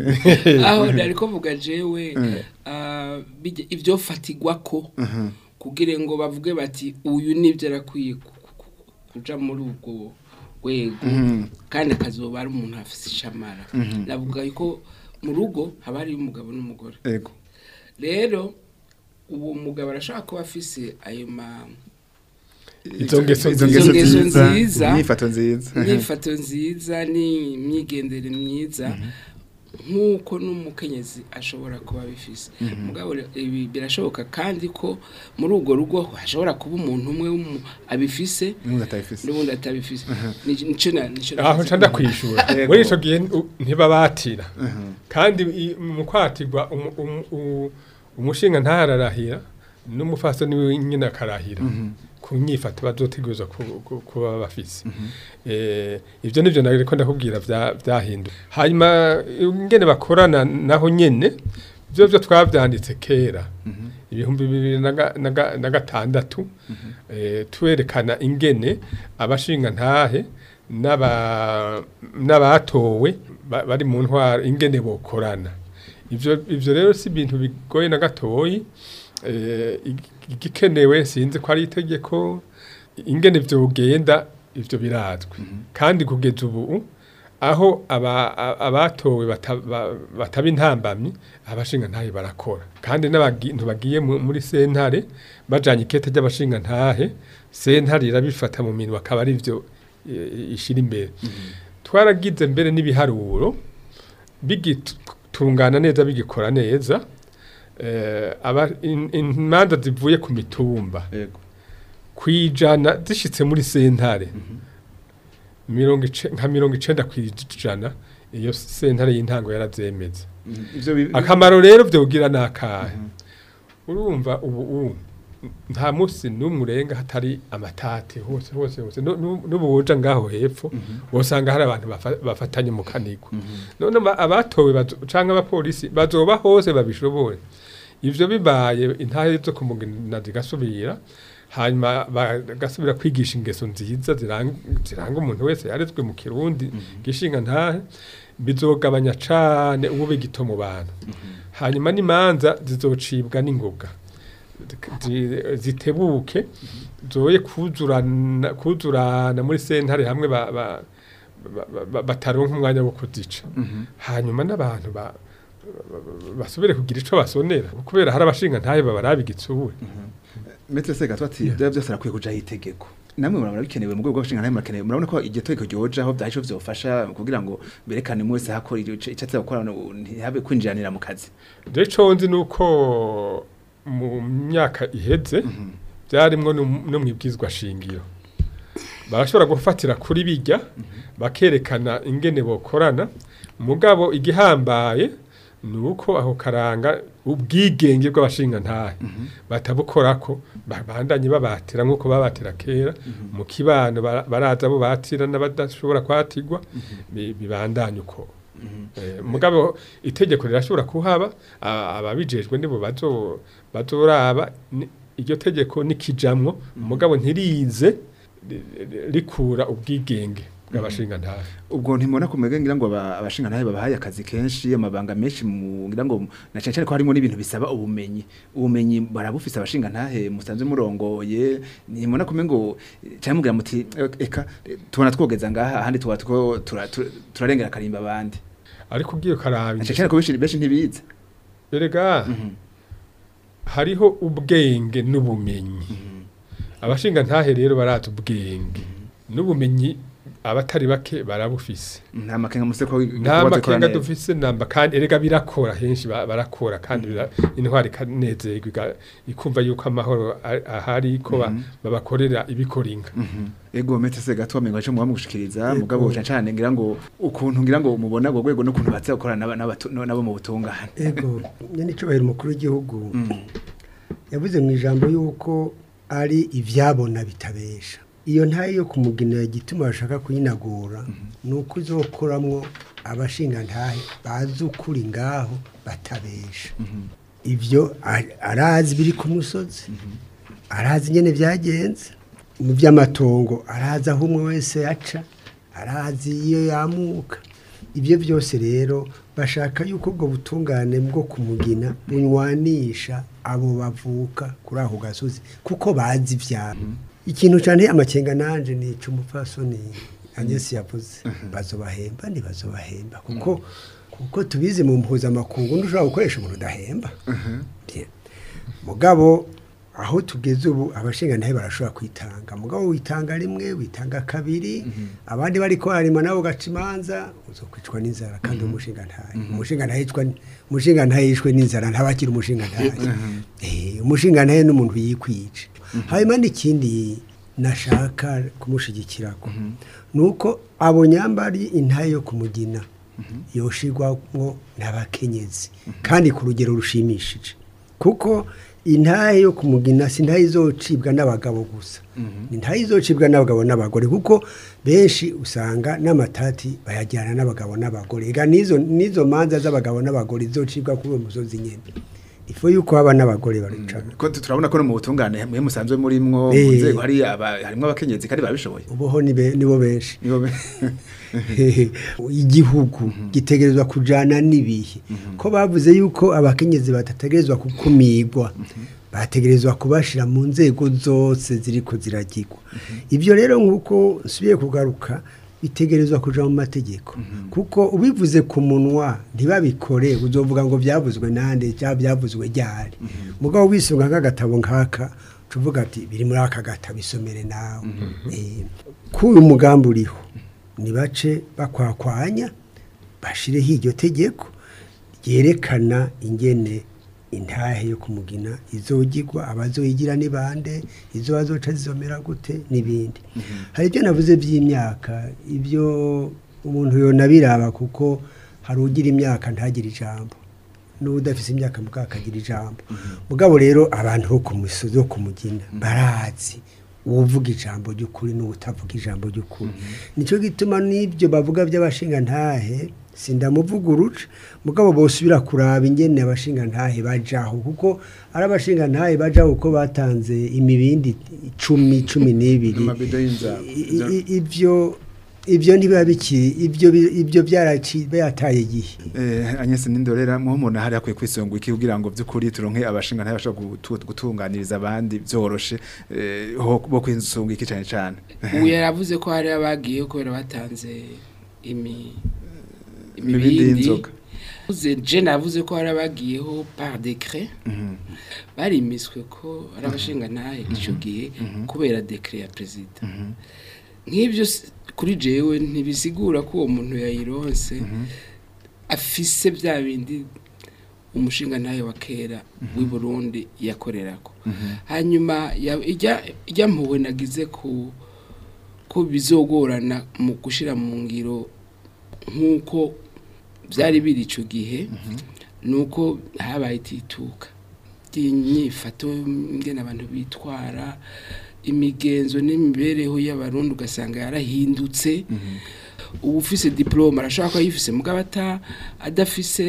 aho nari kuvuga jewe ah, bijya- ibyo fatigwa ko kugira ngo bavuge bati uyu nibyo arakwiye ku- ku- ku- kuja muri ubwo rwego kandi akazoba ari umuntu afite ishamara navuga ko mu rugo haba hariyo umugabo n'umugore Ego rero uwo mugabo arashobora kuba afise ayo ma Izo ngeso izo nziza. ngeso Izo ngeso nziza nziza. imyifato nziza imyifato nziza n'imyigendere myiza nk'uko n'umukenyezi ashobora kuba abifise mugabo re- ibi birashoboka kandi ko muri urwo rugo hashobora kuba umuntu umwe w'umu- abifise n'undi atabifise n'ubundi atabifise Ni- nico na- nico aho navuze. nca ndakwishura Yego. muri ico gihe u- ntibabatira kandi i- mu kwatirwa umu- umu- u- umushinga ntahararahira n'umufasoni wiwe nyine akarahira ku nyifato bazoteguza ku- ku- kuba bafise Eh, ivyo nivyo nariko ndakubwira vya- vyahinduye hanyuma ingene bakorana naho nyene vyo vyo twavyanditse kera ibihumbi bibiri na ga- na ga- na gatandatu eh, twerekana ingene abashinga ntahe n'aba- n'abatowe ba- bari mu ntwaro ingene bokorana ivyo ivyo rero si ibintu bigoye na gatoyi eh, ig- igikenewe sinzi ko ari itegeko ingene vyogenda ivyo birazwi kandi kugeza ubu aho aba- a- abatowe bata- ba- bataba intambamyi abashinga ntahe barakora kandi n'abantu bagiye mu- muri sentare bajanye ikete ry'abashinga ntahe sentare irabifata mu minwe akaba ari vyo eh, ishira imbere twaragize mbere n'ibiharuro bigitungana neza bigikora neza eh, aba- in- imanza zivuye ku mitumba Ego kwijana zishitse muri sentare mirongo ice- nka mirongo icenda kwijana iyo sentare y'intango yarazemeza ivyo bi- akamaro rero vyogira nakahe urumva ubu ubu nta musi n'umwe urenga hatari amatati hose hose hose Nu- nu- n'ubu woja ngaho hepfo wosanga hari abantu bafa- bafatanye mu kanigwa none aba- abatowe bazo- canke abapolisi bazoba hose babishobore ivyo bibaye intahe zo kumugina zigasubira hanyuma bagasubira kwigisha ingeso nziza ziranga ziranga umuntu wese yarezwe mu kirundi gishinga ntahe bizogabanya cane ubu bigito mu bantu hanyuma n'imanza zizocibwa n'ingoga zi- zitebuke zoye kuzurana kuzurana muri sentare hamwe ba, ba, ba, ba, bataronka umwanya wo kuzica hanyuma n'abantu ba, ba- basubire kugira ico basonera kubera hari abashinga ntahe babaraba igitsure Metre Sega twati bya byose arakwiye kujaho itegeko namwe murabona bikenewe mu rwego rw'abashinga ntahe murakenewe murabona ko iryo tegeko ryojaho byahisho vyofasha kugira ngo berekane umwe wese hakora icyo atse gukora ntihabe kwinjiranira mu kazi rero ico nzi nuko mu myaka iheze byarimwo no mu- no mwibwizwa shingiro barashobora gufatira kuri bijya bakerekana ingene bokorana mugabo igihambaye ni uko aho karanga ubwigenge bw'abashinga ntahe batabukorako babandanye babatira nk'uko babatira kera mu kibano bara- baraza bo batira n'abadashobora kwatigwa bi- bibandanye uko Eh, mugabo itegeko rirashobora kuhaba a- ababijejwe nibo bazo bazoraba ni- iryo tegeko nikijamwo mugabo ntirize ri- ri- rikura ubwigenge bw'abashinga ntahe ubwo ntimubona kumega ngira ngo aba- abashinga ntahe babahaye akazi kenshi amabanga menshi mu ngira ngo na cyane cyane ko harimo n'ibintu bisaba ubumenyi ubumenyi barabufise abashinga ntahe musanzwe murongoye ntimubona kumenya ngo cyangwa mugira muti "Eh, eka eh, tubona twogeza ngaha ahandi tuba two tura- tura- turarengera akarimba abandi ariko ugiye ukaraba na cyane cyane ko benshi benshi ntibize erega hariho ubwenge n'ubumenyi abashinga ntahe rero barazi ubwenge n'ubumenyi abatari bake barabufise nta makenga muse ko nta makenga dufise namba kandi erega birakora henshi ba- barakora kandi bira- intwari ikanezerwa iga- ikumva yuko amahoro a- ahari ko ba- babakorera ibikoringa ego mete se gato amenga cyo muba mugushikiriza Ego. mugabo cyane cyane ngira ngo ukuntu ngira ngo mubona go rwego n'ukuntu batse gukorana n'aba- n'abatu- nabo mu butungane ego nyine icyubahiro umukuru w'igihugu yavuze mu ijambo y'uko ari ibyabona bitabesha iyo ntayo yo kumugenera igituma bashaka kuyinagura ni uko izokoramwo abashingantahe bazi ukuri ngaho batabesha ibyo a- arazi biri ku musozi arazi nyine byagenze mu by'amatongo arazi aho umwe wese yaca arazi iyo yamuka ibyo byose rero bashaka yuko ubwo butungane bwo kumugina bunywanisha abo bavuka kuri ako gasozi kuko bazi ibyabo ikintu cyane amakenga nanje ni icumupfasoni agesi yavuze bazobahemba ntibazobahemba kuko kuko tubizi mu mpuzamakungu ntushobora gukoresha umuntu udahemba Bien. mugabo aho tugeze ubu abashinga ntahe barashobora kwitanga mugabo witanga rimwe witanga kabiri abandi bari harima nabo gaca imanza uzokwicwa n'inzara kandi umushinga ntahe umushinga ntahe yicwa umushinga ntahe yishwe n'inzara ntabakira umushinga ntahe Eh, umushinga ntahe n'umuntu yikwica hanyuma n'ikindi nashaka kumushigikirako nuko abo nyambari intahe yo kumugina yoshirwamwo n'abakenyezi kandi ku rugero rushimishije kuko intahe yo kumugina si intahe izocibwa n'abagabo gusa ni intahe izocibwa n'abagabo n'abagore kuko benshi usanga n'amatati bayajyana n'abagabo n'abagore ega n'izo n'izo manza z'abagabo n'abagore izocibwa kuri uwo musozi nyene ifu yuko haba n'abagore baricana ko tu- turabona ko no mu butungane mwe musanzwe murimwo mu Eh. nzego hari aba- harimwo abakenyezi kandi babishoboye ubuho ni be- nibo benshi nibo be- igihugu gitegerezwa kujana n'ibihe ko bavuze yuko abakenyezi batategerezwa gukumirwa bategerezwa kubashira mu nzego zose ziriko ziragirwa ibyo rero nk'uko nsubiye kugaruka bitegerezwa kuja mu mategeko kuko ubivuze ku munwa ntibabikore uzovuga ngo byavuzwe nande cyangwa byavuzwe ryari mugabo wisunga nk'agatabo nk'aka tuvuga ati biri muri aka gatabo isomere nawe Eh, k'uyu mugambi uriho nibace bakwakwanya bashireho iryo tegeko ryerekana ingene intahe yo kumugina izogirwa abazoyigira ni bande izo bazoca zizomera gute n'ibindi hari ibyo navuze by'imyaka ibyo umuntu yonabiraba kuko hari ugira imyaka ntagire ijambo n'udafise imyaka mugabo akagira ijambo mugabo rero abantu bo ku misozi yo kumugina barazi uvuga ijambo ry'ukuri n'utavuga ijambo ry'ukuri nicyo gituma n'ibyo bavuga by'abashinga ntahe sindamuvuga uruca mugabo bosubira kuraba ingene abashinga ntahe bajaho kuko ari abashinga ntahe bajaho kuko batanze imibindi icumi cumi n'ibiri Amabido y'inzara. I- i- ibyo ibyo ntibiba bikiri ibyo bi- ibyo byaraci byataye igihe Eh, Agnes Nindorera mu umuntu hari akwiye kwisonga iki kugira ngo byukuri turonke abashinga ntahe bashobora gutu- gutunganiriza abandi byoroshe eh, ho bo kwisunga iki cyane cyane ubu yaravuze ko hari abagiye kubera batanze imi imibindi y'inzoga Uze je navuze ko hari abagiyeho par décret barimiswe ko ari abashinga ntahe icyo gihe kubera décret ya perezida nk'ibyo s- kuri jewe ntibisigura ko uwo muntu yayironse afise bya bindi umushinga ntahe wa kera w'i Burundi yakorerako hanyuma ya- ijya ijya mpuwe nagize ku ko bizogorana mu gushira mu ngiro nk'uko byari biri icyo gihe ni uko habaye itituka ry'inyifato ngena abantu bitwara imigenzo n'imibereho y'abarundi ugasanga yarahindutse ubu ufise diporome arashobora kuba yifise mugabo ata adafise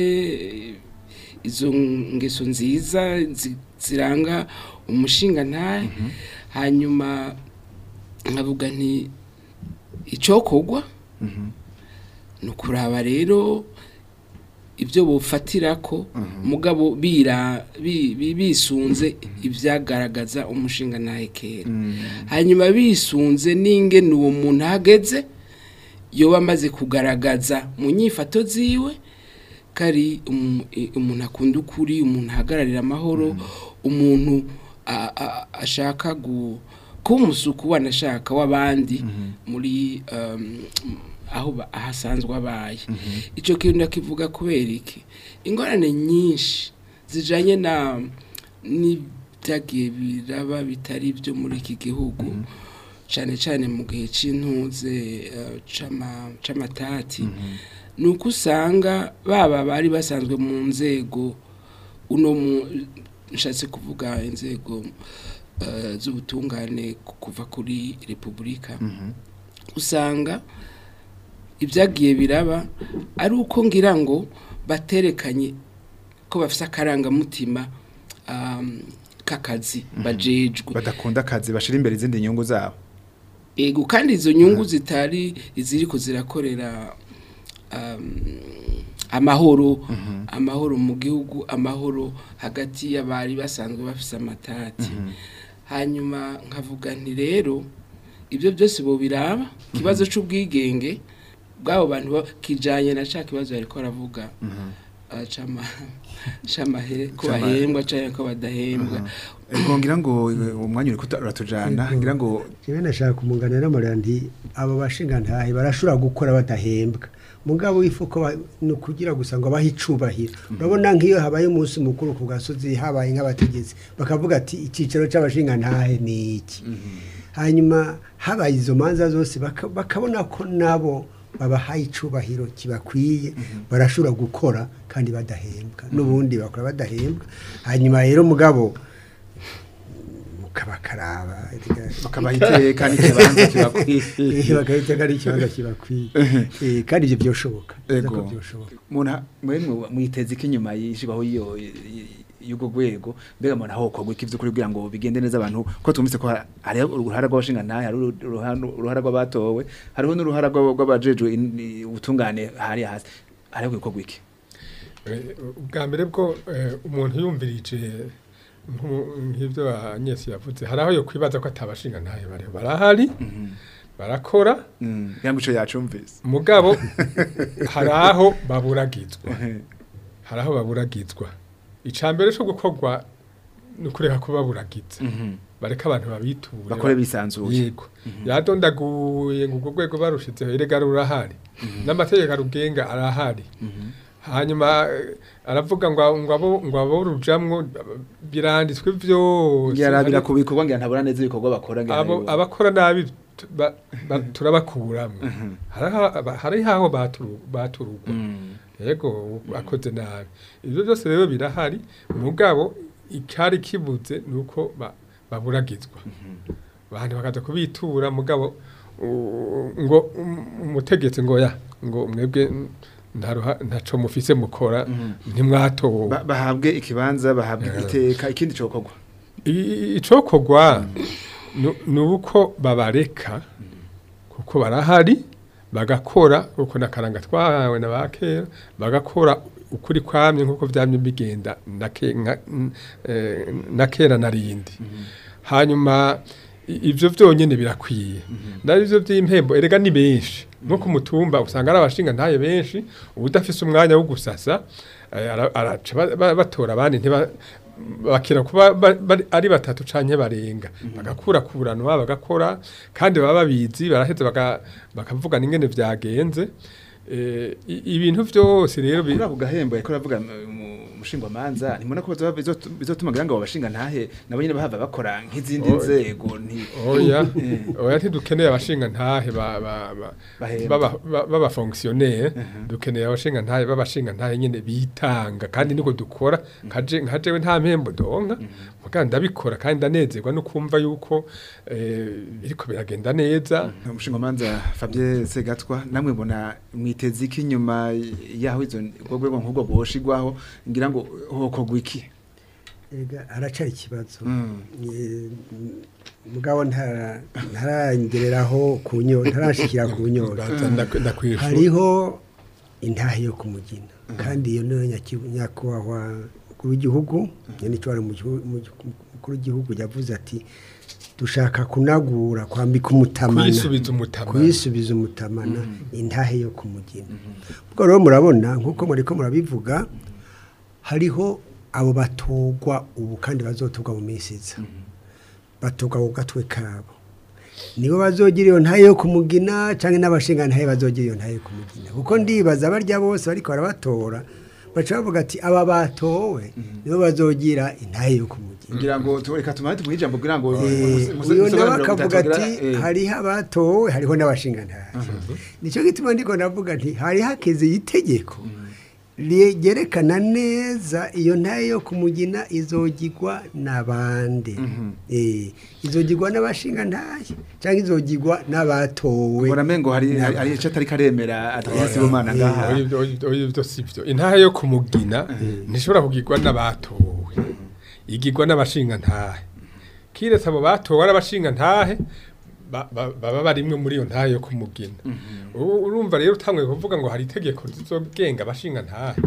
izo ngeso nziza zi- ziranga umushinga ntahe hanyuma nkavuga nti icokogwa ni ukuraba rero ibyo bufatira ko mugabo bira bi- bi- bisunze ibyagaragaza umushinga ntahe kera hanyuma bisunze n'ingene uwo muntu ahageze yoba amaze kugaragaza mu nyifato ziwe kari umu- i- umuntu akunda ukuri umuntu ahagararira amahoro umuntu a- a- ashaka gu- kuba umusuku wanashaka w'abandi muri um, aho ba- aho asanzwe abaye icyo kintu ndakivuga kubera iki ingorane nyinshi zijanye na n'ibyagiye biraba bitari byo muri iki gihugu cyane cyane mu gihe cy'intuze eh, c'ama- c'amatati ni uko usanga baba bari basanzwe mu nzego uno mu nshatse kuvuga inzego eh, z'ubutungane ku- kuva kuri repubulika usanga ibyagiye biraba ari uko ngira ngo baterekanye ko bafite akarangamutima um, k'akazi bajejwe badakunda akazi bashira imbere izindi nyungu zabo ego kandi izo nyungu zitari iziriko zirakorera um, amahoro amahoro mu gihugu amahoro hagati y'abari basanzwe bafise amatati hanyuma nkavuga nti rero ibyo byose bo biraba ikibazo c'ubwigenge bw'abo bantu ba- kijanye na ca kibazo yariko aravuga ah, c'ama- c'amahere ko C'ama- bahembwa canke ko badahembwa ngo ngira ngo eh, umwanya uri kuratujana ngira ngo jewe nashaka kumungana n'amarira nti abo bashingantahe barashobora gukora badahembwa mugabo ifuko ba- ni ukugira gusa ngo abahe icubahiro urabona nk'iyo habaye umunsi mukuru ku gasozi habaye nk'abategetsi bakavuga ati icyicaro c'abashingantahe ni iki hanyuma habaye izo manza zose baka- bakabona ko nabo babahaye icubahiro kibakwiye barashobora gukora kandi badahembwa n'ubundi bakora badahembwa hanyuma rero mugabo mukabakaraba bakabaha iteka n'ikibanza kibakwiye bagahita ari ikibanza kibakwiye Eh, kandi ibyo byoshoboka Ego. ko byoshoboka umuntu mwe mwiteze ko inyuma yishibaho iyo y'ubwo rwego mbega umuntu aho kogwa iki vy'ukuri kugira ngo bigende neza abantu ko tumvise ko hari uruhara rw'abashinga ntahe hari uruhara uruhara rw'abatowe hariho n'uruhara rw'aba- rw'abajejwe in- ubutungane hari hasi hariho kogwa iki Eh, ubwa mbere bwo eh, umuntu yumvirije nku- nk'ibyo anyesi yavuze hari aho yo kwibaza ko atabashinga ntayo bariho barahari barakora Mm, kugira ngo ico yacumvise mugabo hari aho baburagizwa hari aho baburagizwa icya mbere cyo gukorwa ni ukureka ko baburagiza bareka abantu babiture bakore bisanzuye yego yadondaguye ngo urwo rwego barushizeho erega rurahari n'amategeko arugenga arahari hanyuma eh, aravuga ngo ngo abo ngo abo rujamwo biranditswe byose yarabira Hari- ku bikorwa ngira ntabura neza ibikorwa bakora ngira abo nayo- abakora nabi tu- ba- ba- turabakuramwo Hariho- hari aho baturu- baturugwa Mm. yego akoze nabi ibyo byose rero birahari mugabo icyari kibuze ni uko ba- baburagizwa abantu bakaza kubitura mugabo u- ngo um- umutegetsi ngo ya ngo mwebwe mm, nta ruha- ntaco mufise mukora ntimwatowe Ba- bahabwe ikibanza bahabwe iteka ikindi cokorwa I- icokorwa nu- ni uko babareka kuko barahari bagakora kuko nakaranga twahawe na ba kera bagakora ukuri kwamye nk'uko byamye bigenda na ke- nka- n- eh, na kera na rindi hanyuma i- ivyo vyonyene birakwiye navyo vy'impembo erega ni benshi nko ku mutumba usanga ari abashinga ntaye benshi ubudafise umwanya wo gusasa eh, ara- araca ba- ba- batora abandi ntiba bakira kuba ba- bari- ari batatu canke barenga bagakura kuranwa bagakora kandi baba babizi baraheza baka- bakavugana ingene vyagenze Eh, i- ibintu vyose rero bi- kuri ako gahembo yariko aravuga umushingwamanza ntimubona ko bizoba- bizotu- bizotuma ngira ngo abo bashinga ntahe nabo nyene bahava bakora nk'izindi Oh. nzego nti oya Eh. oya ntidukeneye abashinga ntahe ba ba ba Bahembwa. baba ba- baba fonctionnaire dukeneye abashinga ntahe babashinga ntahe nyene bitanga kandi niko dukora kaje nkajewe nta mpembo donka muga ndabikora kandi ndanezerwa no kumva yuko eh biriko biragenda neza umushingwamanza Fabien Segatwa namwe mbona mwiteze iki nyuma yaho izo urwo rwego nk'urwo rwoshigwaho ngira ngo hokogwa iki Ega haracari ikibazo Mm. Eh, mugabo ntara- ntarangereraho ku nyo ntarashikira ku nyora Ndaza ndak- ndakwishura hariho intahe yo kumugina kandi iyo niyo nyaki- nyakubahwa mukuru w'igihugu nyanicwara mukuru w'igihugu yavuze ati dushaka kunagura kwambika umutamana kwisubiza umutamana kuyisubiza umutamana intahe yo kumugina ubwo rero murabona nk'uko muriko murabivuga hariho abo batogwa ubu kandi bazotogwa mu minsi iza batogwa ku gatwe kabo nibo bazogira iyo ntayo yo kumugina cyangwa n'abashinga ntayo bazogira iyo ntayo yo kumugina kuko ndibaza barya bose bariko barabatora baca bavuga ati aba batowe nibo bazogira intayo yo kumugina ngira ngo tu- reka tumane tumuhe ijambo kugira ngo Eh, muse- uyo muse- nawe muse- akavuga mutagira- ati eh, hariho abatowe hariho n'abashinga ntayo nicyo gituma ndiko navuga nti hari hakeze itegeko ryerekana neza iyo ntayo yo kumugina izogirwa n'abandi Eh, izogirwa n'abashinga ntayo cyangwa izogirwa n'abatowe mbona mengo hari hari hari ico atari karemera Adrien Sibomana ngaha Oya, ibyo- ibyo- oya, ibyo si byo intahe yo kumugina ntishobora kugirwa n'abatowe igirwa n'abashinga ntahe kiretse abo batowe ari abashinga ntahe ba- ba- baba barimwe muri iyo ntahe yo kumugina U- urumva rero utanguye kuvuga ngo hari itegeko rizogenga abashinga ntahe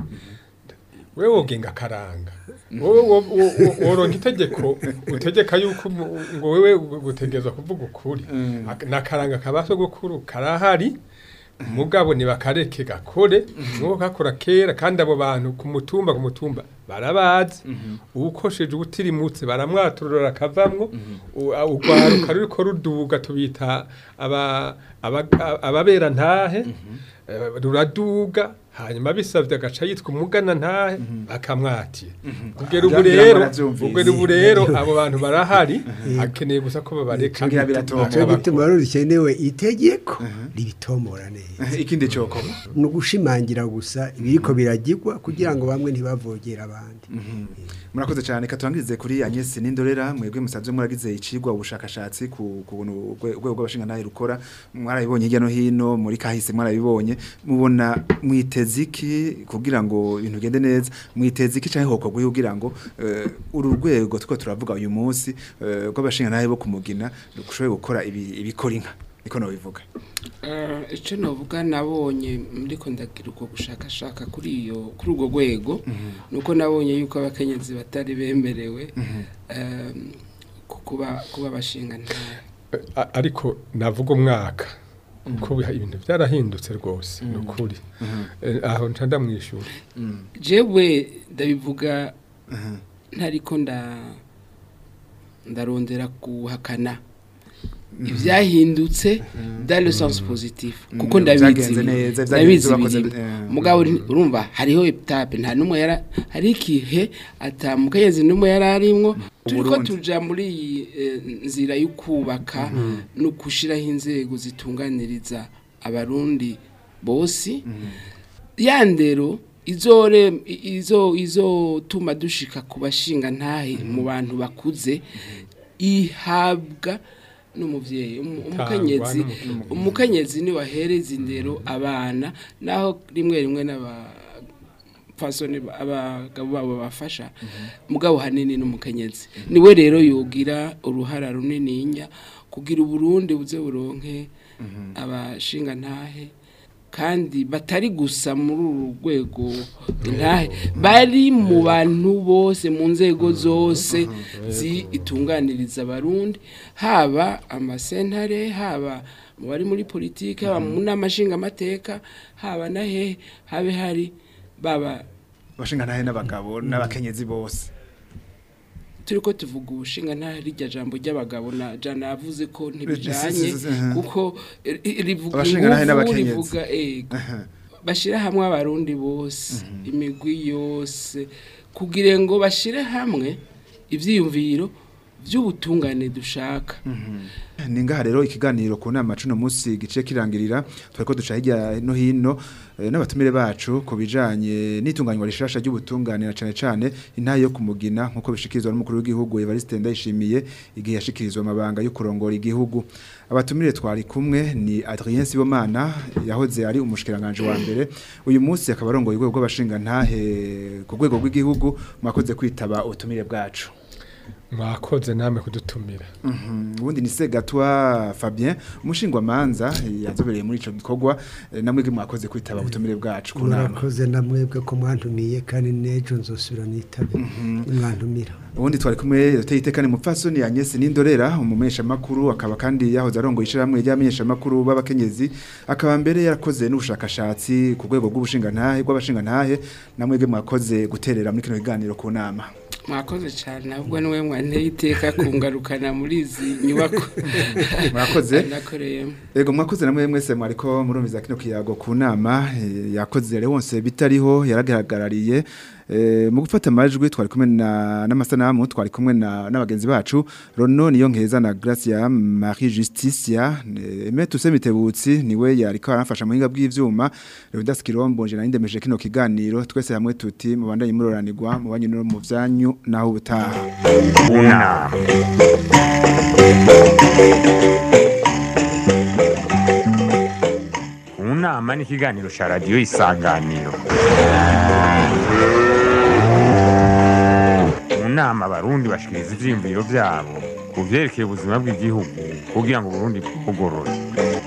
wewe wogenga akaranga wowe wo- wo- wo- woronka itegeko utegeka yuko umu- ngo wewe gutegerezwa kuvuga ukuri Ak- nakaranga kabaso gukuru karahari mugabo nibakareke gakore nuko kakora kera kandi abo bantu ku mutumba ku mutumba barabazi uwukosheje ubutirimutse baramwaturura akavamwo u- a- urwaruka ruriko ruduga tubita aba- aba- ababera ntahe eh, ruraduga hanyuma bisavye agaca yitwa umugana ntahe bakamwatiye kugera ubu Ngira ngo rero baravyumvise. kugera ubu rero abo bantu barahari akeneye gusa ko babareka Ngira biratomoye. nicyo gituma rero rikenewe itegeko ribitomora neza ikindi coko ni ugushimangira gusa ibiriko biragirwa kugira ngo bamwe ntibavogere abandi murakoze cyane katwangirize kuri Agnes Nindorera mwebwe musanzwe muragize icigwa ubushakashatsi ku ku buntu urwe- urwego rw'abashinga ntahe rukora mwarabibonye hirya no hino muri kahise mwarabibonye mubona mwiteze iki kugira ngo ibintu bigende neza mwiteze iki cyangwa hokorwa kugira ngo eh, uru rwego tuko turavuga uyu munsi eh, rw'abashinga ntahe bo kumugina rushoboye gukora ibi- ibikora inka niko nobivuga Eh, icyo navuga nabonye ndiko ndagira ubwo gushakashaka kuri iyo kuri urwo rwego nuko nabonye yuko abakenyezi batari bemerewe eh, ku- kuba kuba bashinga ntahe A- ariko navuga umwaka kuko biha- ibintu byarahindutse rwose ni ukuri Eh, aho nca ndamwishyura jewe ndabivuga ntariko nda ndarondera guhakana ibyahindutse dans le sens positif kuko Mm, ndabizi byagenze neza, byagenze ndabizi bakoze- birimo eh. mugabo uri- urumva hariho etape nta numwe yara hari ikihe atamukenyezi numwe yari arimwo turiko Uburundi. tuja muri iyi eh, nzira yo kubaka no gushiraho inzego zitunganiriza abarundi bose ya ndero izore i- izo izotuma dushika ku bashinga ntahe mu bantu bakuze ihabwa n'umuvyeyi umu- umukenyezi n'umukenyezi. umukenyezi ni wahereza indero abana naho rimwe rimwe n'aba fasoni abagabo babo bafasha mugabo hanini n'umukenyezi niwe rero yogira uruhara runininya kugira uburundi buze buronke abashinga ntahe kandi batari gusa muri uru rwego intahe bari mu bantu bose mu nzego zose zitunganiriza abarundi haba amasentare haba mu bari muri politiki haba mu nama nshingamateka haba na hehe habe hari baba abashinga ntahe n'abagabo n'abakenyezi bose turiko tuvuga ubushinga nta rirya jambo ry'abagabo na jana yavuze ko Si- ntibijanye si- si- si- kuko eh, eh, rivuga Abashinga ntahe inguvu n'abakenyezi. rivuga ego bashira hamwe abarundi bose imigwi yose kugira ngo bashire hamwe ivyiyumviro vy'ubutungane dushaka ni ngaha rero ikiganiro ku nama cuno munsi gice kirangirira twariko duca hirya no hino eh, n'abatumire bacu ku bijanye n'itunganywa rishasha ry'ubutungane na cane cane intahe yo kumugina nkuko bishikirizwa n'umukuru w'igihugu Evariste Ndayishimiye igihe yashikirizwa amabanga yo kurongora igihugu abatumire twari kumwe ni Adrien Sibomana yahoze ari umushikiranganje wa mbere uyu munsi akaba arongoye urwego rw'abashinga ntahe ku rwego rw'igihugu mwakoze kwitaba ubutumire bwacu mwakoze namwe kudutumira Mhm, ubundi ni Segatwa Fabien umushingwamanza yazobereye muri ico gikorwa eh, namwe ge mwakoze kwitaba ubutumire bwacu ku nama murakoze namwebwe ko mwantumiye kandi n'ejo nzosubira nitabe nimwantumira ubundi twari kumwe yateye itekane mupfasoni Agnes Nindorera umumesha makuru akaba kandi yahoze arongoye ishiramwe ry'amenyesha makuru b'abakenyezi akaba mbere yarakoze n'ubushakashatsi ku rwego rw'ubushinga ntahe rw'abashinga ntahe namwe ge mwakoze guterera muri kino kiganiro ku nama mwakoze cyane ahubwo niwe mwanteye iteka kungarukana muri izi nyubako Mwakoze. nakoreyemo Ego mwakoze namwe mwese mwariko murumviza kino kiyago ku nama eh, yakoze Leonce bitariho yaragaragariye eh, mu gufata amajwi twari kumwe na n'amasanamu twari kumwe na n'abagenzi bacu Rono niyo nkeza na Gracia Marie Justicia eh, Aime Tuse Mitebutsi niwe yariko aramfasha mu hinga bw'ivyuma Leonidas Kirombo nje narindemeje kino kiganiro twese hamwe tuti mubandanye muroranirwa mu banyu no mu vyanyu naho ubutaha unama unama ni ikiganiro cya radiyo isanganiro mu nama abarundi bashikiriza ivyiyumviro vyabo ku vyerekeye ubuzima bw'igihugu kugira ngo uburundi bugorore